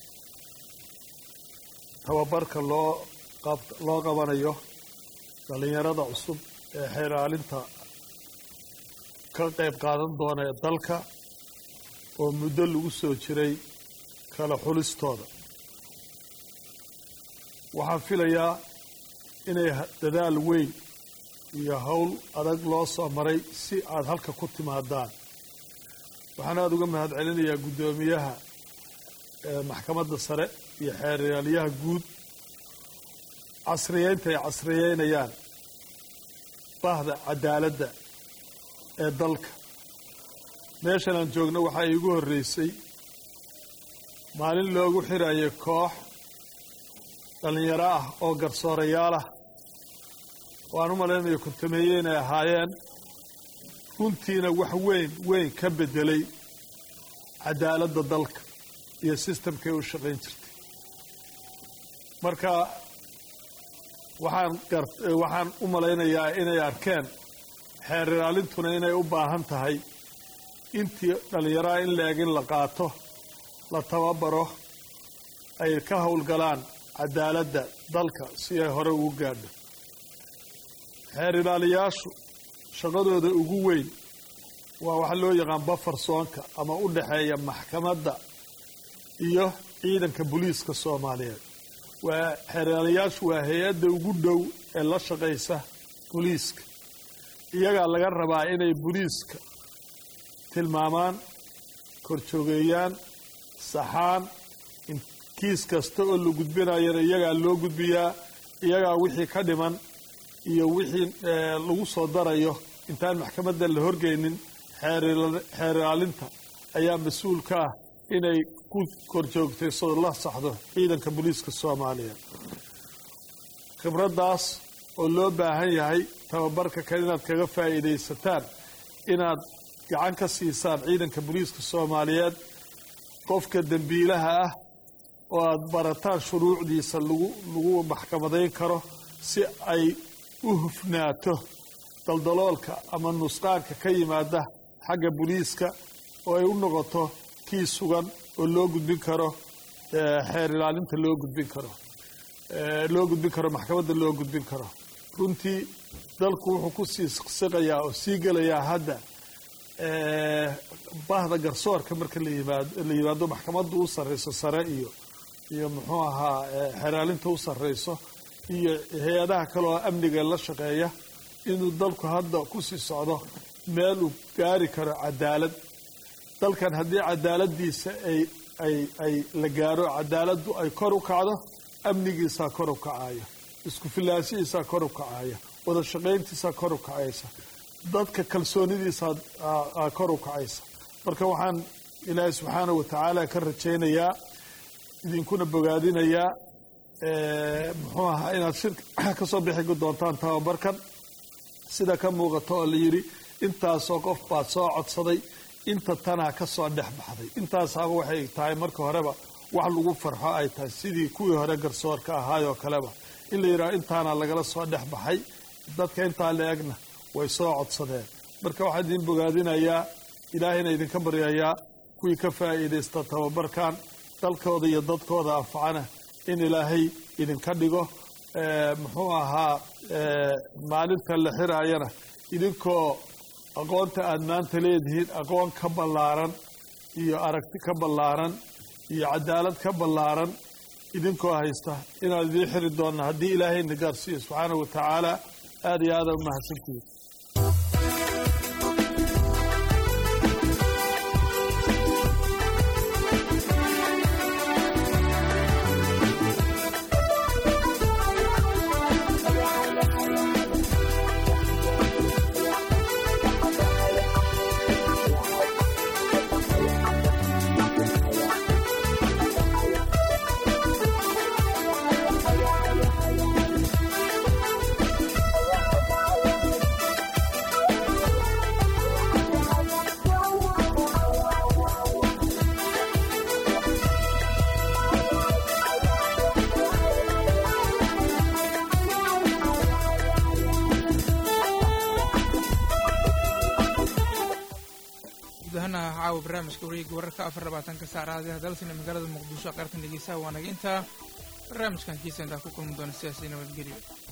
tababarka loo loo qabanayo dhallinyarada cusub ee xeeraalinta ka qayb qaadan doona ee dalka oo muddo lagu soo jiray kala xulistooda waxaan filayaa inay dadaal weyn iyo howl adag loo soo maray si aad halka ku timaadaan waxaan aada uga mahad celinayaa guddoomiyaha maxkamadda sare iyo xeeryaaliyaha guud casriyeynta ay casriyeynayaan bahda cadaaladda ee dalka meeshan aan joogno waxaa iigu horreysay maalin loogu xirayay koox dhallinyaro ah oo garsoorayaal ah waan u malaynayo kuntameeye inay ahaayeen runtiina wax weyn weyn ka beddelay cadaaladda dalka iyo sistamkay u shaqayn jirtay marka waxaan waxaan u malaynayaa inay arkeen xeer ilaalintuna inay u baahan tahay intii dhallinyaraha in la-eg in la qaato la tababaro ay ka howlgalaan cadaaladda dalka si ay hore ugu gaadho xeer ilaaliyaashu shaqadooda ugu weyn waa waxa loo yaqaan bafarsoonka ama u dhexeeya maxkamadda iyo ciidanka booliiska soomaaliyeed waa xeeraalayaashu waa hay-adda ugu dhow ee la shaqaysa booliiska iyagaa laga rabaa inay booliiska tilmaamaan korjoogeeyaan saxaan kiis kasta oo la gudbinayana iyagaa loo gudbiyaa iyagaa wixii ka dhiman iyo wixii lagu soo darayo intaan maxkamadda la horgeynin xeer ilaalinta ayaa mas-uul ka ah inay ku korjoogtay soo la saxdo ciidanka booliiska soomaaliya khibraddaas oo loo baahan yahay tababarka kale inaad kaga faa'iidaysataan inaad gacan ka siisaan ciidanka booliiska soomaaliyeed qofka dembiilaha ah oo aada barataan shuruucdiisa lagu lagu maxkamadayn karo si ay u hufnaato daldaloolka ama nusqaanka ka yimaada xagga booliiska oo ay u noqoto kii sugan oo loo gudbin karo xeer ilaalinta loo gudbin karo loo gudbin karo maxkamadda loo gudbin karo runtii dalku wuxuu ku sii siqayaa oo sii gelayaa hadda bahda garsoorka marka la yimaado la yimaado maxkamadda u sarreyso sare iyo iyo muxuu ahaa xeraalinta u sarreyso iyo hay-adaha kale oo amniga la shaqeeya inuu dalku hadda ku sii socdo meel uu gaari karo cadaalad dalkan haddii cadaaladdiisa ay ay ay la gaaro cadaaladdu ay kor u kacdo amnigiisaa kor u kacaya isku filaashihiisaa kor u kacaya wada shaqayntiisaa kor u kacaysa dadka kalsoonidiisaa kor u kacaysa marka waxaan ilaahay subxaana wa tacaala ka rajaynayaa idinkuna bogaadinayaa muxuu ahaa inaad shirka ka soo bixi doontaan tababarkan sida ka muuqato oo la yidhi intaasoo qof baad soo codsaday inta tanaa ka soo dhex baxday intaasaaba waxay tahay marka horeba wax lagu farxo ay tahay sidii kuwii hore garsoorka ahaayoo kaleba in la yidhaho intaana lagala soo dhex baxay dadka intaa la egna way soo codsadeen marka waxaa idin bogaadinayaa ilaahayna idinka baryayaa kuwii ka faa'iidaysta tababarkan dalkooda iyo dadkooda anfacana in ilaahay idinka dhigo muxuu ahaa maalinta la xiraayana idinkoo aqoonta aada maanta leedihiin aqoon ka ballaaran iyo aragti ka ballaaran iyo cadaalad ka ballaaran idinkoo haysta inaan idiin xiri doonna haddii ilaahayna gaarsiiyo subxaana wa tacaala aada iyo aada u mahadsantihiin caawa barnaamijka wareega wararka afar labaatanka saacadaha dalsina magaalada muqdisho qaartan dhegeysaha waa naga intaa barnaamijkan kiisa intaa ku kulmi doona sidaasi nabadgelyo